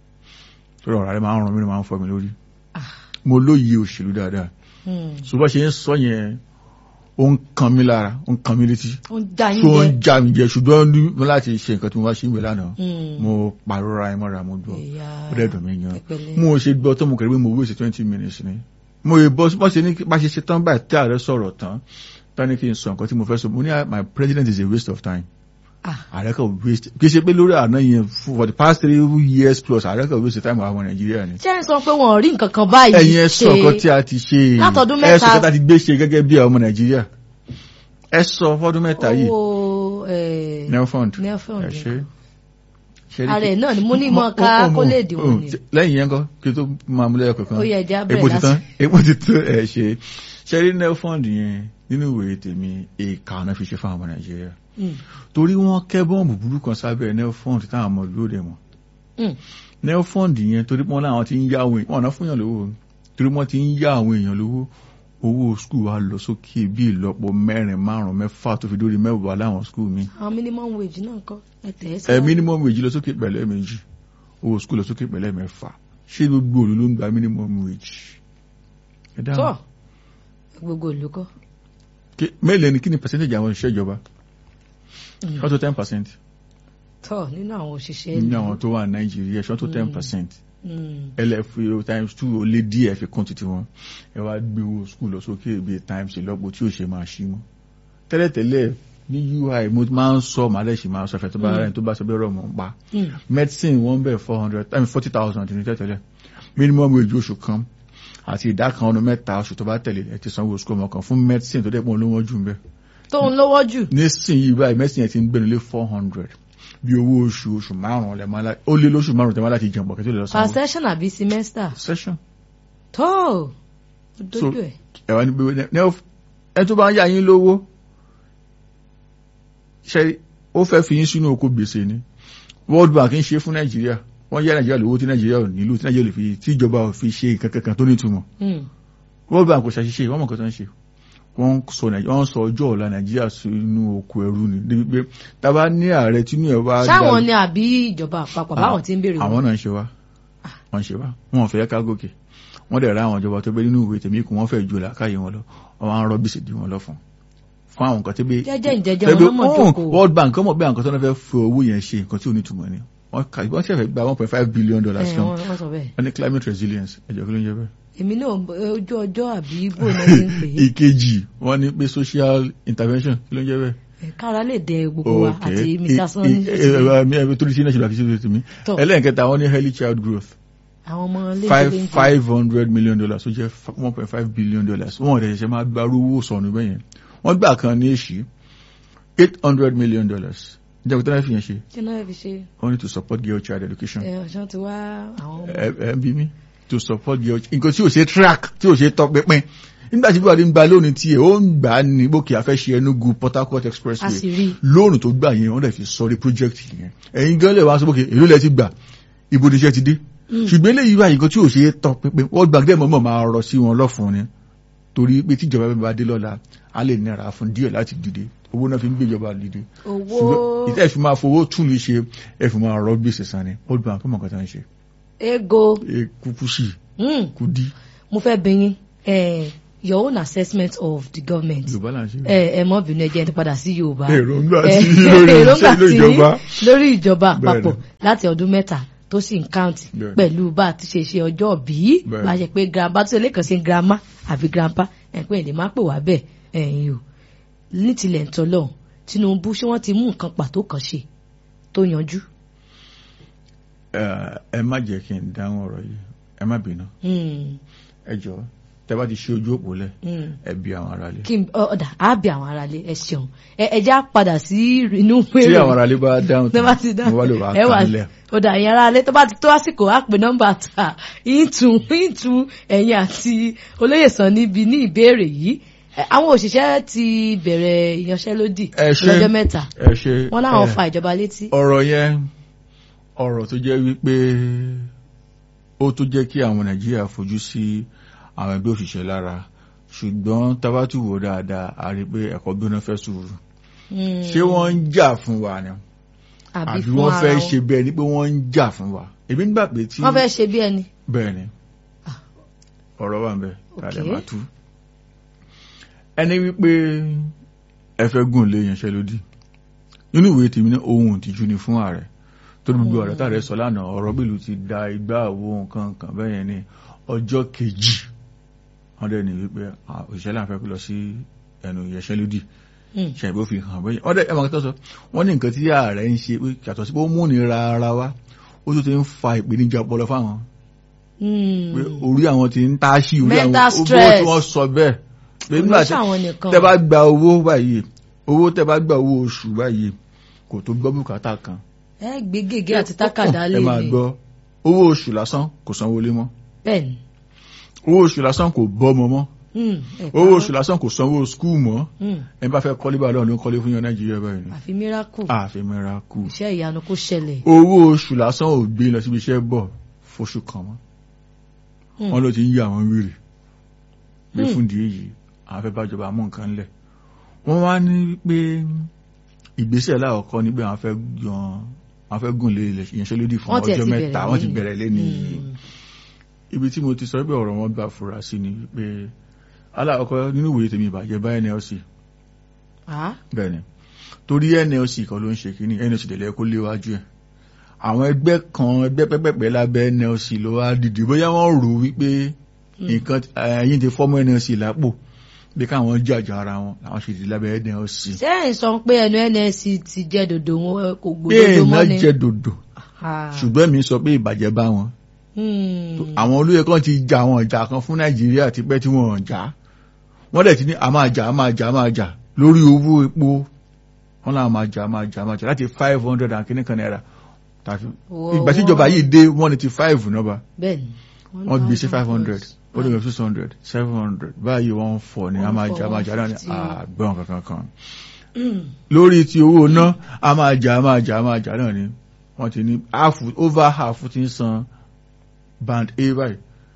sọ̀rọ̀ rẹ̀ máa ń ràn mí máa ń fọ́ mi lórí Ah. mo lóye òṣèlú dáadáa Hmm. ṣùgbọ́n ṣe ń sọ yẹn ó ń kan mí lára ó ń kan mí létí ó ń dá yín tó ń jẹ. já mi jẹ ṣùgbọ́n ní mo láti ṣe nǹkan tí mo wá ṣe ń wé lánàá Hmm. mo pàrọ̀ra ẹ mọ́ra mo gbọ́ Ìyá ó dẹ̀ dùn mí yan pẹ̀pẹ̀lẹ́. mo ṣe gbọ́ tó mo kẹ̀lé pé mo wéṣẹ̀ twenty minutes ni mo yẹ bọ́ bọ́ ṣe ní bá ṣe ṣe tán báyìí tí ààrẹ sọ̀rọ̀ tán tani kí n sọ nǹkan tí mo fẹ́ sọ mo ní my president is a waste of time Ah. ààrẹ kan waste kì í ṣe pé lórí àná yẹn for the past three years plus ààrẹ kan waste time àwọn nàìjíríà ni ṣé ń sọ pé wọn ò rí nǹkan kan báyìí ẹ̀yin ẹ sọ nǹkan tí a ti ṣe Látọdún ẹ sọ mẹ́ta. nǹkan tí a ti gbé ṣe gẹ́gẹ́ bí ọmọ nàìjíríà ẹ sọ fọ́dún mẹ́ta yìí owó eh, nelfund Nelfund ẹ ṣe ṣe rí ààrẹ kí- náà ni mo ní Mo- mọ ká mo- kó mo- lè dìbò mo- ni lẹ́yìn yẹn kọ́ kí n tó máa múlẹ̀ kankan ó yẹ ẹja epo bẹ̀rẹ̀ ti tán láti. epo ti tán ẹ ṣe ṣẹ́rí nelfund yẹn nínú ìwé tèmi èèkà ọ̀nà fi ṣe fún àwọn ọmọ nàìjíríà Hmm. torí wọ́n kẹ́ bọ́ọ̀mù burú kan sábẹ́ nelfund táwọn ọmọ ìlú òde mọ̀ Hmm. nelfund yẹn torí pọ́n láwọn ti ń yá àwọn èèyàn ọ̀nà fún yàn lówó torí wọ́n ti ń yá àwọn èèyàn lówó owó skul wa lọ sókè bí ìlọ́po mẹ́rin márùn mẹ́fà tó fi dórí mẹ́wàá láwọn skul mi àwọn minimum wage náà kọ́ ẹ tẹ̀ ẹ́ ẹ síwájú. minimum wage lọ sókè pẹ̀lẹ́ méjì owó skul lọ sókè pẹ̀lẹ́ mẹ́fà ṣé gbogbo òlu ló ń gba minimum wage ẹ dáhùn tọ́ gbogbo olùkọ́ Kí- mélòó ni kí ni percentage àwọn òṣìṣẹ́ ìjọba Mm. ṣọ́ tó ten percent tọ́ nínú àwọn òṣìṣẹ́ nínú ìlú. àwọn tó wà ní nàìjíríà ṣọ́ tó ten Mm. percent Hmm. lfo times two ó lé díẹ̀ fi kún títí wọn ẹ wá gbé owó skul lọ sókè bíi times ìlọ́po tí ò ṣe máa ṣí mọ́ tẹ́lẹ̀tẹ́lẹ̀ ní ui mo máa ń sọ màálẹ̀ sì máa sọ fẹ́ tó bá rẹ̀ tó bá sọ bẹ́ẹ̀ rọ̀ mọ́ ń pa Hmm. medicine wọ́n bẹ̀ four hundred I mean forty thousand ní tẹ́tẹ́lẹ̀ minimum wage oṣù kan àti ìdá kan ọdún mẹ́ta oṣù tó bá tẹ̀lé ẹ ti sanwó skul ọmọ kan fún medicine tó dẹ́pọ̀ olówó jù ń bẹ́ẹ̀ tó ń lówó jù. nísìnyí báyìí mẹ́sìn yẹn ti ń gbẹ̀nu lé four hundred bí owó oṣù oṣù márùn-ún lẹ̀ máa lá- ó lé lóṣù márùn-ún tẹ̀ máa láti jẹun pọ̀kẹ́ tó lè lọ per sanwó. session àbí semester. session tó o So- dojú ẹ̀. ẹ wá ní pé ní ẹ tó bá ń yá yín lówó ṣe ó fẹ́ fi yín sínú oko gbèsè ni World Bank ń ṣe fún Nàìjíríà wọ́n yá Nàìjíríà lówó tí Nàìjíríà ò nílò tí Nàìjíríà lè fi tí ìjọba ò fi ṣe nǹkan kankan tó nítumọ̀ Hmm. World Bank kò ṣàṣìṣe wọ́n mọ̀ nǹkan tó ń ṣe wọ́n sọ Nàìjíríà wọ́n sọ ọjọ́ ọ̀la Nàìjíríà sínú oko ẹrú ni débi pé tábà ní ààrẹ tínú ẹ̀ wá ṣáwọn ni àbí ìjọba àpapọ̀ báwọn ti ń béèrè àwọn náà ń ṣe wá wọ́n ń ṣe wá wọn ò fẹ́ ká gòkè wọ́n dẹ̀ ra àwọn ìjọba tó bẹ́ nínú ìwé tèmi kù wọ́n fẹ́ ju làákàyè wọn lọ wọ́n máa ń rọ́ bísí dì wọ́n lọ fún fún àwọn nǹkan tó gbé jẹ́jẹ́ ìjẹ́jẹ́ wọn lọ́mọ jókòó. World Bank kọ́mọ̀ bí àwọn nǹkan tó náà fẹ́ fi owó yẹn ṣe nǹkan tí ò ní túmọ̀ ni wọ́n kà wọ́n ṣẹ̀fẹ̀ gba one point five billion dollars Ẹ̀, kan wọ́n wọ́n sọ bẹ́ẹ̀. wọ́n ní climate resilience ẹ̀jọ̀ kí ló ń jẹ́ bẹ́ẹ̀. èmi náà ojú ọjọ́ àbí ibo náà ti ń pè é. ìkejì wọ́n ní pé social intervention kí ló ń jẹ́ bẹ́ẹ̀. Ẹ̀, kára lè dẹ gbogbo wa àti Mr. Sunday. ẹ̀ẹ́dẹ́gbẹ̀rún tó ní sí national activity tèmi Tọ́. ẹlẹ́nkẹta wọ́n ní early child growth àwọn ọmọ five léńjẹ five hundred million dollars ó jẹ́ one point five billion dollars wọ́n rẹ̀ ṣẹ̀ṣẹ̀ máa gba owó sọ̀nù bẹ́ẹ̀ yẹn wọ́n gbà kan ní èṣì eight hundred million dollars ǹjẹ́ kò tẹ́lẹ̀ fi yẹn ṣe kí náà fi ṣe only to support girl child education ẹ ọ̀ṣán ti wá àwọn ọmọ. ẹ ẹ ń bí mi to support girl nǹkan tí ò ṣe track tí ò ṣe tọ́ pínpín nígbà tí buhari ń gba lónìí tiẹ̀ ó ń gbà á ní bókè afẹ́ṣe Enugu Port Harcourt a expressway sì rí lóòrùn tó gbà yẹn wọ́n dẹ̀ fi sọrí project yẹn ẹ̀yin gan lè wá sọ bókè èló lẹ ti gbà ibo níṣẹ́ ti dé ṣùgbọ́n eléyìí wáyé nǹkan tí ò ṣe é tọ́ pínpín wọ́n gbàgbé mọ́mọ́ máa rọ sí wọn lọ́fun ni torí pé tíjọba bá dé lọ́la á lè nira fún díẹ̀ láti dìde owó náà fi ń gbéjọba dìde owó ṣùgbọ́n ìtẹ́ ìfi máa fowó tún lè ṣe ẹ fi máa rọ gbèsè san ni World Bank ọmọ kan tó ń ṣe ego e kúkú sí Hmm, Kudi mo fẹ́ bi yín eh, your own assessment of the government Yorùbá là ń ṣe. ẹ ẹ mọ́ bínú ẹ jẹ́ n padà sí Yorùbá èròǹgbà Eh, tí lórí èròǹgbà iṣẹ́ tí ìjọba. lórí ìjọba Bẹ́ẹ̀ni. àpapọ̀ láti ọdún mẹ́ta tó sì ń káùntì Bẹ́ẹ̀ni. pẹ̀lú bá a ti ṣe ṣe ọjọ́ bí Bẹ́ẹ̀ni. bá a ṣe pé grandpa tó ṣe lẹ́kàn sí grandma àbí grandpa ẹ̀ pé èdè máa pè wá bẹ́ẹ̀ ẹ̀yìn o ní tilẹ̀ ń tọ́lọ̀ Tinubu ṣé wọ́n ti mú nǹkan pàtó kan ṣe tó yanjú. Ẹ ẹ má jẹ́ kí n dáhùn ọ̀rọ̀ yìí ẹ má bínú Hmm, ẹ jọ tẹ bá ti ṣe ojú òpó lẹ̀ hmm. ẹ bí àwọn aráalé. kí n ọ̀dà á bí àwọn aráalé ẹ ṣeun ẹ ẹ já padà sí inú tí péré àwọn aráalé bá dáhùn tó bá ti dá mo wá lè wá ẹ wà kàn lẹ̀. ọ̀dà ẹ̀yìn ara alẹ́ tó bá ti tó àsìkò á pè nọ́mbà ta ìtù ìtù ẹ̀yìn àti olóyè sàn níbi ní ìbéèrè yìí Ẹ, àwọn òṣìṣẹ́ ti bẹ̀rẹ̀ ìyanṣẹ́lódì Ẹ ṣé. lọ́jọ́ mẹ́ta ẹ ṣe wọ́n láwọn ẹ, fa ìjọba létí. ọ̀rọ̀ yẹn ọ̀rọ̀ tó jẹ́ wípé ó tó jẹ́ kí àwọn Nàìjíríà fojú sí àwọn ẹgbẹ́ òṣìṣẹ́ lára ṣùgbọ́n tabatu wò dáadáa a rí i pé ẹ̀kọ́ gbóná fẹ́ sùúrù Hmm. ṣé wọ́n ń jà fún wa ni àbí àbí fún wọ́n ara fẹ́ wọn. ṣe bẹ́ẹ̀ ni pé wọ́n ń jà fún wa èmi nígbà pé tí wọ́n fẹ́ ṣe bí ẹni. bẹ́ẹ̀ ni Ah. ọ̀rọ̀ wà ń bẹ tàdé Okay. máa tú ẹni wípé ẹ fẹ́ gùn lé yanṣẹ́lódì nínú ìwé tèmi náà ohun ìtìjú ni fún ààrẹ tó ní gbogbo ọ̀rẹ́ tààrẹ sọ lánàá ọ̀rọ̀ bílù ti da igbá àwo nǹkan nǹkan bẹ́ẹ̀ yẹn ní ọjọ́ kejì wọ́n dẹ̀ ní wípé ah, òṣìṣẹ́ láǹfẹ́ lọ sí ẹnu yanṣẹ́lódì Hmm. ṣàìbó fi hàn bẹ́yẹn wọ́n dẹ̀ ẹ̀ máa tó sọ wọ́n ní nǹkan tí ààrẹ ń ṣe pé yàtọ̀ sí pé ó múnira ara wa ó tún ti ń fa ìpèníjà ọpọlọ fáwọn Hmm. pé orí àwọn ti ń táṣì orí àwọn Mental owó stress. tí wọ́n sọ bẹ́ẹ̀ pé Kò nígbà ní tí ṣàwọn nìkan. tẹ́ bá gba owó báyìí owó tẹ́ bá gba owó oṣù báyìí kò tó gbọ́ bùkátà kan ẹ gbé gègé àti tákàdá lé ẹ máa ní gbọ́ owó oṣù lásán kò sanwó lé mọ́ bẹ́ẹ̀ ni. owó oṣù lásán kò bọ́ ọmọ mọ́ Hmm. ẹ owó parọ́. oṣù lásán kò sanwó skul mọ́ Hmm. ẹ bá fẹ́ kọ́lé báyìí lọ́nà ló ń kọ́lé fún yan Nàìjíríà báyìí ni àfi miracle àfi mẹ́ra kù iṣẹ́ ìyanu kó ṣẹlẹ̀. owó oṣù lásán ò gbé lọ síbi iṣẹ́ bọ̀ fóṣù kan mọ́ Hmm. wọ́n ló ti ń yà wọ́n wèrè pé Hmm. fún ìdí èyí àwọn fẹ́ bájọba mú nǹkan lẹ̀ wọ́n wá ní pé ìgbésẹ̀ láàkọ́kọ́ ní pé àwọn fẹ́ yan àwọn fẹ́ gùn lé ìyanṣẹ́lódì fún Wọ́n tiẹ̀ ọjọ́ ti mẹ́ta bẹ̀rẹ̀ wọ́n ti lẹ́yìn. bẹ̀rẹ̀ lẹ́ni Hmm. ibi tí mo ti sọ pé ọ̀rọ̀ wọn gbà fura sí ni pé aláàkọ́kọ́ nínú ìwòye tèmi ìbàjẹ́ bá NLC Ah. bẹ́ẹ̀ ni torí NLC kan ló ń ṣe kínní NLC tẹ̀lé kó léwájú ẹ̀ àwọn ẹgbẹ́ kan ẹgbẹ́ pẹ́pẹ́pẹ́ lábẹ́ NLC ló wá dìde bóyá wọ́n rò wípé nǹkan ẹ̀yìn ti fọ́mọ́ NLC lápò bí káwọn jàjà ara wọn làwọn ṣe dìde lábẹ́ NLC. sẹ́yìn sọ pé ẹnu NSC ti jẹ́ dòdò wọn kò gbòdodo bẹ́ẹ̀ mọ́ náà ni. jẹ́ dòdò Ah. ṣùgbọ́n mi sọ pé ìbàjẹ́ bá wọn. Hmm. àwọn olóyè kan ti jà àwọn ìjà kan fún Nàìjíríà tipẹ́ tí wọ́n jà wọ́n dẹ̀ ti ní a máa jà a máa jà a máa jà lórí owó epo wọ́n náà máa jà a máa jà a máa jà láti five hundred and kìíní kan náírà tàbí Wọ́- ìgbà tí ìjọba yìí dé one eighty five nọ́ba bẹ́ẹ̀ni. wọ́n gbé sí five hundred ó lè lọ six hundred seven hundred báyìí wọ́n fọ̀ ní a máa jà a máa jà náà ní 140. àgbọ̀n kankan kan Hmm. lórí ti owó ná a máa jà a máa jà a máa jà náà ni wọ́n ti ní half over half ti ń san band A báyìí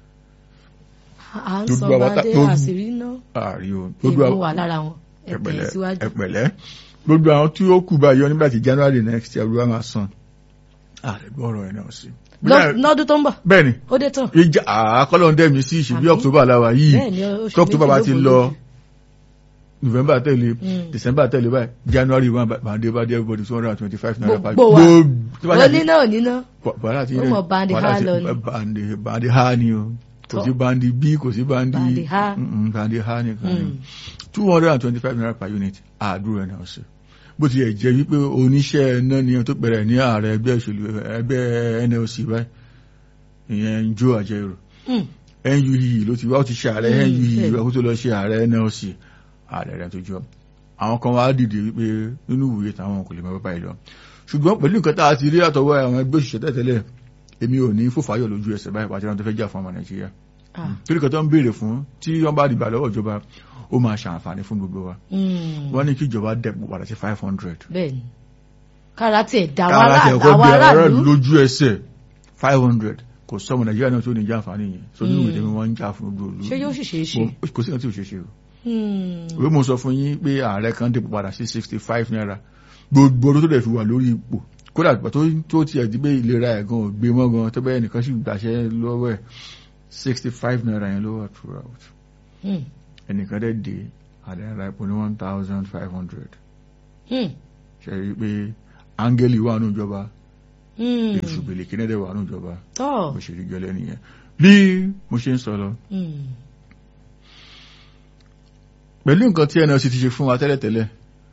à ń Gbogbo sọ àwọn bàdé tá- gbogbo- àṣírí náà ààrí o gbogbo èmi àwọn wà lára wọn ẹ̀tẹ̀ ẹ̀pẹ̀lẹ́ síwájú. ẹ̀pẹ̀lẹ́ gbogbo àwọn tí ó kù báyìí nígbà tí January next year ló máa san ààrẹ gbọ́rọ̀ ẹ̀ náà sí. Lọ- lọ́dún tó ń bọ̀ bẹ́ẹ̀ ni ó dé tán. ìjà àkọlọ́ ń dẹ́mi sí ìṣubí Àmín. October làwà yìí bẹ́ẹ̀ni oṣù tí October bá méjì ti ló lọ borí. November tẹ̀lé Mm. December tẹ̀lé báyìí January one bàdé bá dé everybody two hundred and twenty five naira Gbogbo wa. tí wọ́n ó ṣàti- níná ò níná. wàhálà ti Ó mọ̀ bandi ha lọ ni. bandi bandi ha ni o kò Tọ́. sí bandi b kò sí bandi Bandi ha. Mm, mm, bandi ha nìkan ni Hmm. two hundred and twenty-five naira per unit àdúrà náà ṣe bó ti yẹ jẹ́ wípé oníṣẹ́ náà ni tó pẹ̀rẹ̀ ní ààrẹ ẹgbẹ́ òṣèlú ẹgbẹ́ NLC báyìí ìyẹn Joe Ajaero Hmm. NUE ló ti wá ó ti ṣe ààrẹ Hmm, NUE bẹ́ẹ̀. ó tó lọ ṣe ààrẹ NLC ààrẹ rẹ̀ tó jọ àwọn kan wá dìde wípé nínú ìwòye táwọn kò lè mọ báyìí lọ ṣùgbọ́n pẹ̀lú nǹkan tá a ti rí àtọwọ́ àwọn ẹgbẹ́ òṣìṣẹ́ tẹ́tẹ́lẹ̀ èmi ò ní fòfáyọ̀ lójú ẹsẹ̀ báyìí pàtàkì àwọn tó fẹ́ jà fún ọmọ Nàìjíríà Ah. torí kan tó ń béèrè fún tí wọ́n bá dìgbà lọ́wọ́ ìjọba ó máa ṣàǹfààní fún gbogbo wa Hmm. wọ́n ní kí ìjọba dẹ̀pọ̀ padà sí five hundred bẹ́ẹ̀ni kára tiẹ̀ dá wa kára tẹ̀ kọ́ àwọn bí aráàlú aráàlú. lójú ẹsẹ̀ five hundred kò sọ́mọ Nàìjíríà náà tó ní jàǹfààní yẹn so nínú ìdẹ́mi wọ́n ń jà fún gbogbo olú ṣé yóò sì ṣeé ṣe. kò sí kan tí ò ṣe ṣe o Hmm. ìwé mo sọ fún yín pé ààrẹ kan dẹ̀pọ̀ padà sí sixty five naira gbogbo ọdún tó dẹ̀ fi wà lórí ipò kódà tó tó tiẹ̀ di pé ìlera ẹ̀ gan ò gbé mọ́ gan tó bẹ́ẹ̀ nìkan sì gbàṣẹ́ lọ́wọ́ ẹ̀ sixty five naira yẹn ló wà throughout Hmm. ẹnìkan dẹ̀ dé àdéhàrà epo ní one thousand five hundred Hmm. ṣe rí i pé áńgẹ́lì wà nù ìjọba Hmm. èṣù bèlèkì náà dẹ̀ wà nù ìjọba tọ́ bó ṣe rí gẹ́lẹ́ nìyẹn bí mo ṣe ń sọ lọ Hmm. pẹ̀lú nǹkan tí NLC ti ṣe fún wa tẹ́lẹ̀tẹ́lẹ̀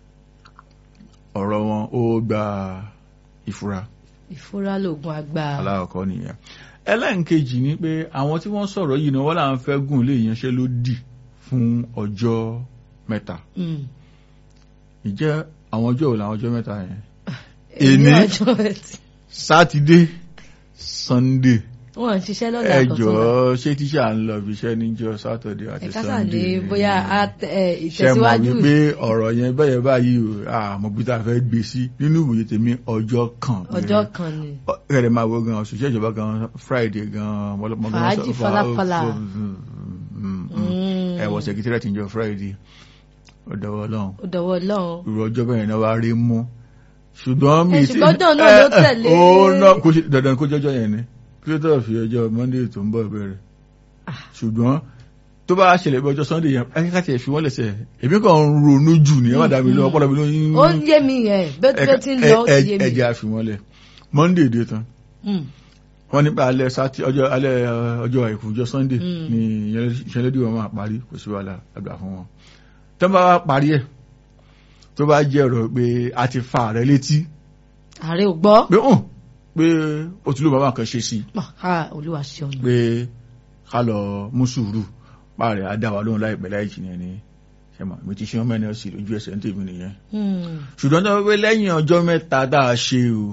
ọ̀rọ̀ wọn ó gba ìfura ìfúra lògùn àgbà alákọ̀ọ́kọ́ nìyẹn ẹlẹ́nkejì ni pé àwọn tí wọ́n sọ̀rọ̀ yìí náà wọ́n là ń fẹ́ gùn lé ìyanṣẹ́lódì fún ọjọ́ mẹ́ta Hmm. ìjẹ́ àwọn ọjọ́ wo làwọn ọjọ́ mẹ́ta yẹn èmi Èní? ọjọ́ ẹtì sátidé sannde wọn ń ṣiṣẹ́ lọ́la ẹ àkọ́tún jọ̀ọ́ ṣé tíṣà ń lọ ibi iṣẹ́ níjọ́ sátọ̀dé àti ẹ̀ka sà sannde ní bóyá a- ẹ, ṣe mọ̀ ìtẹ̀síwájú wípé ọ̀rọ̀ yẹn bẹ́yẹ báyìí o àmọ́ bí tá a fẹ́ gbé sí nínú ìwòye tèmi ọjọ́ kan ọjọ́ kan ni kẹrẹ máa wo gan òṣìṣẹ́ ìjọba gan friday gan wọlọpọ̀ gan Fàájì fa- falafala. fa- mm, mm, Hmm. ẹ wọ secretariat ìjọ friday ó dọwọ́ lọ́hùn ó dọwọ́ Ọlọ́run irú ọjọ́ bẹ́ẹ̀ náà wá rí mú ṣùgbọ́n mi Ẹ, ṣùgbọ́n ọjọ́ náà ló tẹ̀lé. ó náà kó ṣe dandan kó jọjọ́ yẹn ni kí ló tọ̀ fi ọjọ́ monday tó ń bọ̀ bẹ̀rẹ̀ Ah. ṣùgbọ́n tó bá ṣẹlẹ̀ bí ọjọ́ sunday yẹn ẹ ká tiẹ̀ fi wọ́n lẹ̀sẹ̀ èmi kàn ń ronú jù ní ẹ má dàbí lọ ọpọlọ mi ló ń ó ń yé mi yẹn bẹ́ẹ̀ bẹ́ẹ̀ tí ń lọ ó ti yé mi ẹ̀jẹ̀ àfi wọ́n lẹ̀ monday dé tán Hmm. wọ́n nípa alẹ́ sátì ọjọ́ alẹ́ uh, ọjọ́ àìkú ọjọ́ sunday Mm. ni ìṣẹ̀lẹ́dì wọn máa parí kò sí wàhálà àgbà fún wọn tó bá wá parí ẹ̀ tó bá jẹ́ ọ̀rọ̀ pé a ti fa ààrẹ létí ààrẹ ò gbọ́ pé hàn pé ó ti ló bàbá kan ṣe sí Ah, olúwa ṣeun pé ká lọ mú sùúrù páàrẹ̀ á dá wa lóhùn láìpẹ́ láì jìnnà ni ṣe mọ̀ mi ti ṣe ọmọ ẹni ọ̀sì lójú ẹsẹ̀ ń tèmi nìyẹn Hmm. ṣùgbọ́n tó wípé lẹ́yìn ọjọ́ mẹ́ta dá a ṣe o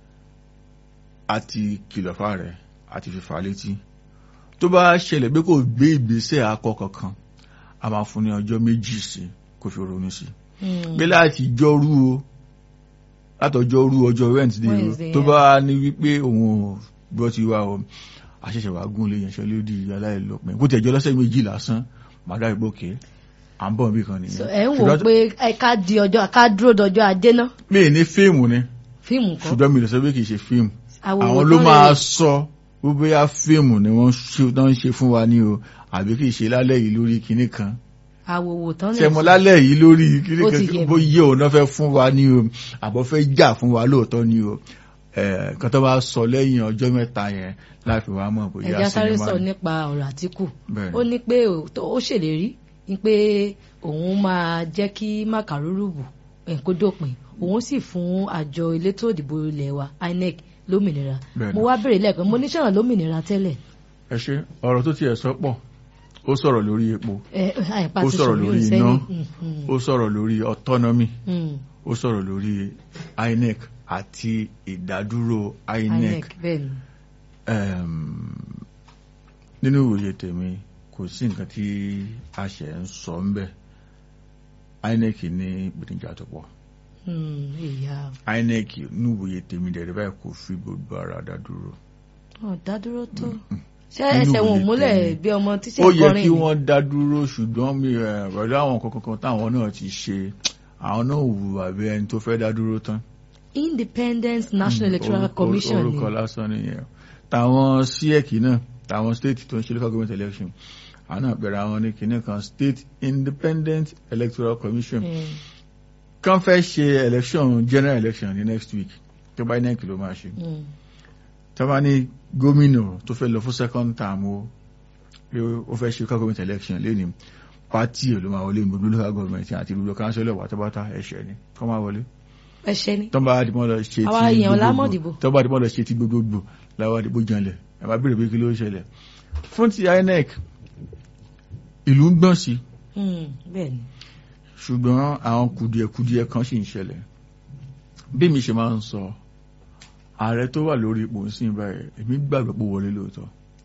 àti kìlọ̀ fà rẹ̀ àti fífa létí tó bá ṣẹlẹ̀ pé kò gbé ìgbésẹ̀ akọ kankan a máa fún ní ọjọ́ méjì sí kó fi ronú sí Hmm. pé láti jọ́rú o látọjọ́rú ọjọ́ Wednesday o Wednesday, tó yeah. bá ní wípé òun ò gbọ́ ti wá o àṣẹ̀ṣẹ̀ wàá gún lé yẹnṣẹ́ lódì aláìlọ́pẹ́ bó tẹ̀jọ́ lọ́sẹ̀ méjì lásán màdá ìgbókè à ń bọ̀ bí kan So, nìyẹn ẹ ń wò ó Ṣùgbọ́n- pé ẹ ká di ọjọ́ ká dúró dọjọ́ ajé náà mi ì ní fíìmù ni fíìmù kan ṣùgbọ́n mi lè sọ pé kì í ṣe fíìmù àwòrán àwọn ló tán máa lè- sọ bó bóyá fíìmù ni wọ́n ṣe- tán ń ṣe fún wa ní o àbí kì í ṣe lálẹ́ yìí lórí kinní kan àwòwò tán lè ṣẹmọ sọ. lálẹ́ yìí lórí kinní Ó ti yé kan mi. bóyá òun náà fẹ́ fún wa ní o àbọ̀ fẹ́ jà fún wa lóòótọ́ ní o Eh, nǹkan tó bá sọ lẹ́yìn ọjọ́ mẹ́ta yẹn láti wá mọ̀ bóyá ẹja sáré sinimá sọ ni. nípa ọ̀rọ̀ Àtíkù Bẹ́ẹ̀ ó ní pé ó tó- ó ṣèlérí ní pé òun máa jẹ́ kí màkàrúrùbù ẹ̀ kó dópin òun sì fún àjọ elétò ìdìbò ilẹ̀ wa INEC lómìnira Bẹ́ẹ̀ mo ni. wá béèrè lẹ́ẹ̀kan mo ní sọ̀rọ̀ lómìnira tẹ́lẹ̀ ẹ ṣe ọ̀rọ̀ tó tiẹ̀ sọ pọ̀ ó sọ̀rọ̀ lórí epo ẹ àìpá Ó ti sọ̀rọ̀ sọ̀rọ̀ lórí lórí iná. sẹ́yìn ó sọ̀rọ̀ lórí autonomy Mm, ó sọ̀rọ̀ lórí INEC àti ìdádúró INEC INEC bẹ́ẹ̀ ni um, nínú ìwòye tèmi kò sí nǹkan tí a ṣe ń sọ ń bẹ INEC ní ìpèníjà tó pọ̀ Mm, ìyá INEC nínú ìwòye tèmi dẹ̀rẹ̀ báyìí kò fi gbogbo ara dá dúró ọ̀ dádúró tó ṣé Nínú ẹsẹ̀ wọn ò ìwòye múlẹ̀ tèmi. bí ọmọ tíṣe ó yẹ kọrin kí ni? wọ́n dá dúró ṣùgbọ́n mi ẹ̀, pẹ̀lú àwọn kankan táwọn náà ti ṣe àwọn náà wù àbí ẹni tó fẹ́ dá dúró tán Independence National Mm, Electoral orúkọ- Commission ni orúkọ lásán nìyẹn táwọn siec náà táwọn state tó ń ṣe local government election àwọn náà bẹ̀rẹ̀ àwọn ní kinní kan state independent electoral commission Mm, kan fẹ́ ṣe election general election ní next week tó bá inec ló máa ṣe mm. tó bá ní gómìnà tó fẹ́ lọ fún second term o pé ó fẹ́ ṣe local government election lẹ́ni party ẹ̀ ló máa wọlé gbogbo local government àti gbogbo council pátápátá ẹ̀ṣẹ̀ ni kọ́ máa wọlé ẹṣẹ ni tó bá dìbò lọ ṣe ti Àwa èèyàn la mọ̀ dìbò. tó bá dìbò lọ ṣe ti gbogbogbò láwa dìbò janlẹ̀ ẹ máa béèrè pé kí ló ṣẹlẹ̀ fún ti INEC ìlú ń gbọ̀n sí Mm, bẹ́ẹ̀ ni ṣùgbọ́n àwọn kùdìẹ̀kùdìẹ̀ kan sì ń ṣẹlẹ̀ bí mi ṣe máa ń sọ ààrẹ tó wà lórí ipò ń sìn báyìí èmi gbàgbọ́ pé ó wọlé lóòótọ́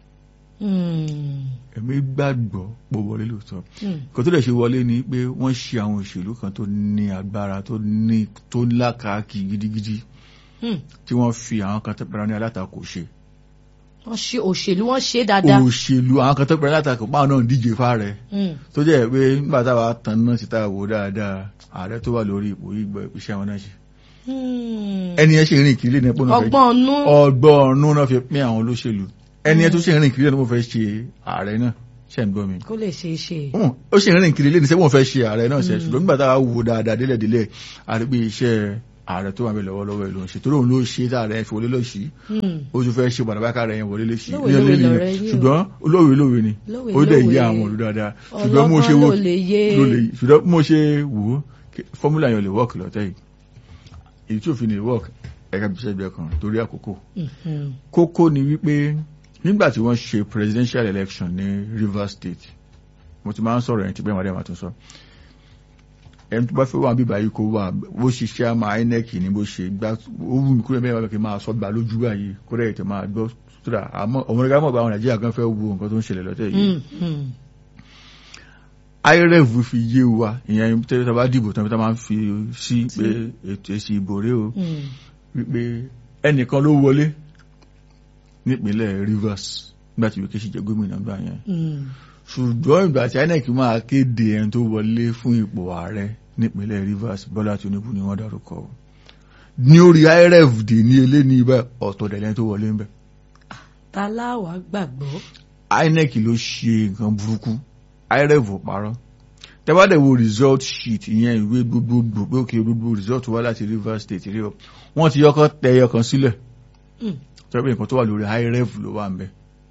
Mm, èmi gbàgbọ́ pé ó wọlé lóòótọ́ mm. kò tó dẹ̀ ṣe wọlé ni pé wọ́n ṣe àwọn òṣèlú kan tó ní agbára tó ní tó lákàákì gidigidi Mm. tí wọ́n fi àwọn kan tó pẹ̀lú ní alátakò ṣe wọ́n ṣe òṣèlú wọ́n ṣe dáadáa òṣèlú àwọn kan tó pẹ̀lú alátakò páwọn náà ń díje fáàrẹ Mm, tó jẹ́ pé nígbà táwa tán náà sì táwa wò dáadáa ààrẹ tó wà lórí ipò yìí gbọ́ iṣẹ́ wọn náà ṣe mm. ẹni yẹn ṣe rìn kiri ní ẹpọ náà fẹ́ ọgbọ́n ọnú ọgbọ́n ọ̀nù náà fi pín àwọn olóṣèlú ẹni ẹ tó ṣe ń rìn kiri náà mo fẹ́ ṣe ààrẹ náà ṣe ń gbọ́ mi kó lè ṣe é ṣe. Hmm, ó ṣe ń rìn kiri lẹ́ni sẹ́wọ̀n fẹ́ ṣe ààrẹ náà ṣe ṣùgbọ́n nígbà tá a wò dáadáa délẹ̀délẹ̀ àrígbé iṣẹ́ ààrẹ tó wà bẹ̀ lọ́wọ́lọ́wọ́ ìlú ṣe torí òun ló ṣe tá ààrẹ fi wọlé lọ́sí Hmm. ó tún fẹ́ ṣe bàdàbàkà rẹ̀ yẹn wọlé lọ́sí Lówe lówe lọ̀rọ̀ yín o. ṣùgbọ́n olówe lówe ni Lówe ó dẹ̀ lówe. yé àwọn olú dáadáa ṣùgbọ́n mo ṣe ọlọ́gbọ́n wo ló lè yé. ló lè ṣùgbọ́n mo ṣe wò ó kí- fọ́múlà yẹn ò lè wọ́ọ̀kì lọ́tẹ̀ yìí èyí tí òfin lè wọ́ọ̀kì ẹ̀ka bí iṣẹ́ kan torí àkókò Mhm. kókó ni wípé nígbà tí wọ́n ṣe presidential election ní Rivers State mo ti máa ń sọ̀rọ̀ ẹni tí bẹ́ẹ̀ wọ́n dẹ̀ máa tún sọ ẹni tó bá fẹ́ wà bíbá yìí kó wà bó ṣe ṣe àmà INEC ní bó ṣe gbá ó wù mí kúrò bẹ́ẹ̀ wọ́n kì í máa sọ gbà lójú báyìí kó dẹ̀ tẹ̀ máa gbọ́ sódà àmọ́ ọmọdé ká mọ̀ pé àwọn Nàìjíríà kan fẹ́ wo nǹkan tó ń ṣẹlẹ̀ lọ́tẹ̀ yìí Mhm. IREV fi yé wa ìyẹn tẹ́lẹ̀ tó bá dìbò tán tó máa ń fi sí pé ètò èsì ìbò rèé o Mhm. wípé ẹnìkan ló wọlé nípínlẹ̀ Rivers nígbà tí Wike ṣì jẹ́ gómìnà gbà yẹn Mhm. ṣùgbọ́n ìgbà tí INEC máa kéde ẹni tó wọlé fún ipò ààrẹ nípínlẹ̀ Rivers Bọ́lá Tinubu ni wọ́n dárúkọ o. ní orí IREV dè ní eléni ibà ọ̀tọ̀ dẹ̀lẹ́ tó wọlé ń bẹ̀ ta láwàá gbàgbọ́. INEC ló ṣe nǹkan burúkú IREV ò parọ́ tẹ́wádẹ̀ wo result sheet ìyẹn ìwé gbogbogbò pé òkè gbogbo result wá láti Rivers State rí ọ wọ́n ti yọkọ́ tẹ ẹyọ kan sílẹ̀ Mhm. tẹ́wọ́ nǹkan tó wà lórí IREV ló wà ń bẹ̀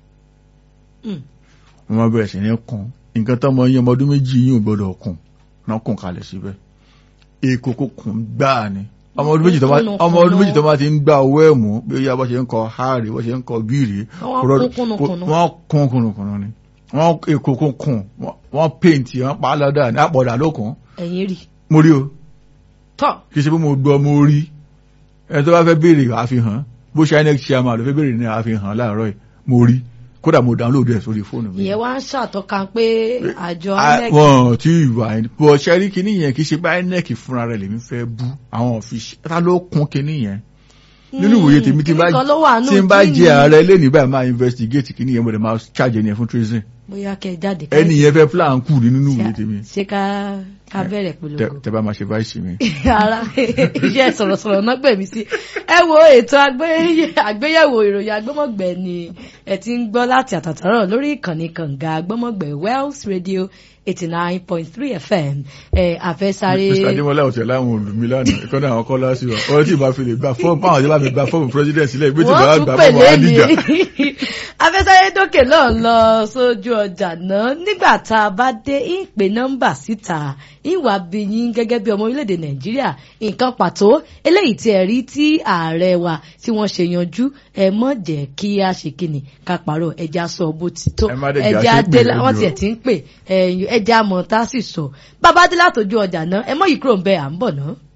Mhm. wọ́n máa bẹ̀rẹ̀ sí ní kún nǹkan tó mọ iye ọmọ ọdún méjì yìí ò gbọ́dọ̀ kún náà kún kalẹ̀ síbẹ̀ èkó kò kún gbáà ni ọmọ ọdún méjì tó bá Kúnnù ọmọ ọdún kúnnù. méjì tó bá ti ń gbá owó ẹ̀ mú bí ó yá bó ṣe ń kọ háàrí bó ṣe ń kọ gírì Wọ́n kún kúnnùkùnnù. wọ́n kún kúnnùkùnnù ni wọ́n èkó kún kún wọ́n péǹtì wọ́n pa á lọ́dà ní àpọ̀dà lókun ẹ̀yin rí. mo rí o tọ́ kì í ṣe pé mo gbọ́ mo rí ẹni tó bá fẹ́ béèrè àfihàn bó ṣe INEC chairman ló fẹ́ béèrè ní àfihàn láàárọ̀ yìí mo rí kódà mo download ẹ̀ sórí fóònù mi ìyẹn wá ń ṣàtọ́ka pé àjọ Ah, INEC wọn tí ìwà ẹni bọ̀ ṣẹ́rí kìíní yẹn kì í ṣe pé INEC fúnra rẹ̀ lèmi fẹ́ bú àwọn ọ̀fíìsì ta ló kún kìíní yẹn nínú ìwòye tèmi tí n bá kíní kan ló wà nù tí n bá kíní. jẹ ààrẹ lẹ́nu ìbá máa investigate kìíní yẹn mo dẹ̀ máa charge ẹni yẹn fún treason bóyá kẹ jáde ká ẹni yẹn fẹ́ plan kù ní nínú ìwòye tèmi ṣe ká ká bẹ̀rẹ̀ Tẹ- polongo. tẹ bá máa ṣe vice mi. ara iṣẹ́ sọ̀rọ̀sọ̀rọ̀ náà gbẹ̀mí sí ẹ wo ètò àgbé- àgbéyẹ̀wò ìròyìn agbọ́mọ̀gbẹ̀ ni ẹ ti ń gbọ́ láti àtàtàrọ̀ lórí ìkànnì kànga agbọ́mọ̀gbẹ̀ Wells Radio eighty nine point three FM ẹ àfẹ́sáré Mr. Adémọ́lá ọ̀tẹ̀ láwọn olùmí lánàá ìkọ́ni àwọn kọ́lá sí wa ọ̀rẹ́ tí ìbá fi lè gba fọ́ọ̀mù báwọn ọ̀jọ́ bá fi gba fọ́ọ̀mù president sílẹ̀ ìgbé tí ìbá wọ́n gba tún fọ́ọ̀mù pèlè adìjà. ní afẹ́sáré dókè náà lọ sójú ọjà náà nígbà tá a bá dé ìpè nọ́mbà síta ìwà bìyín gẹ́gẹ́ bí ọmọ orílẹ̀-èdè nàìjíríà nǹkan pàtó eléyìí tí ẹ rí tí ààrẹ wa tí wọ́n ṣe yanjú ẹ mọ̀ jẹ́ kí a ṣe kíni ká pàrọ̀ ẹja sọ bó ti tó Ẹ má dẹ̀ jẹ́ ẹja àṣepè dé lójú wọ́n ọ. tiẹ̀ ti ń pè ẹja mọ̀ tá a sì sọ bàbá dé látòjú ọjà náà ẹ mọ̀ yìí kúrò ń bẹ à ń bọ̀ náà.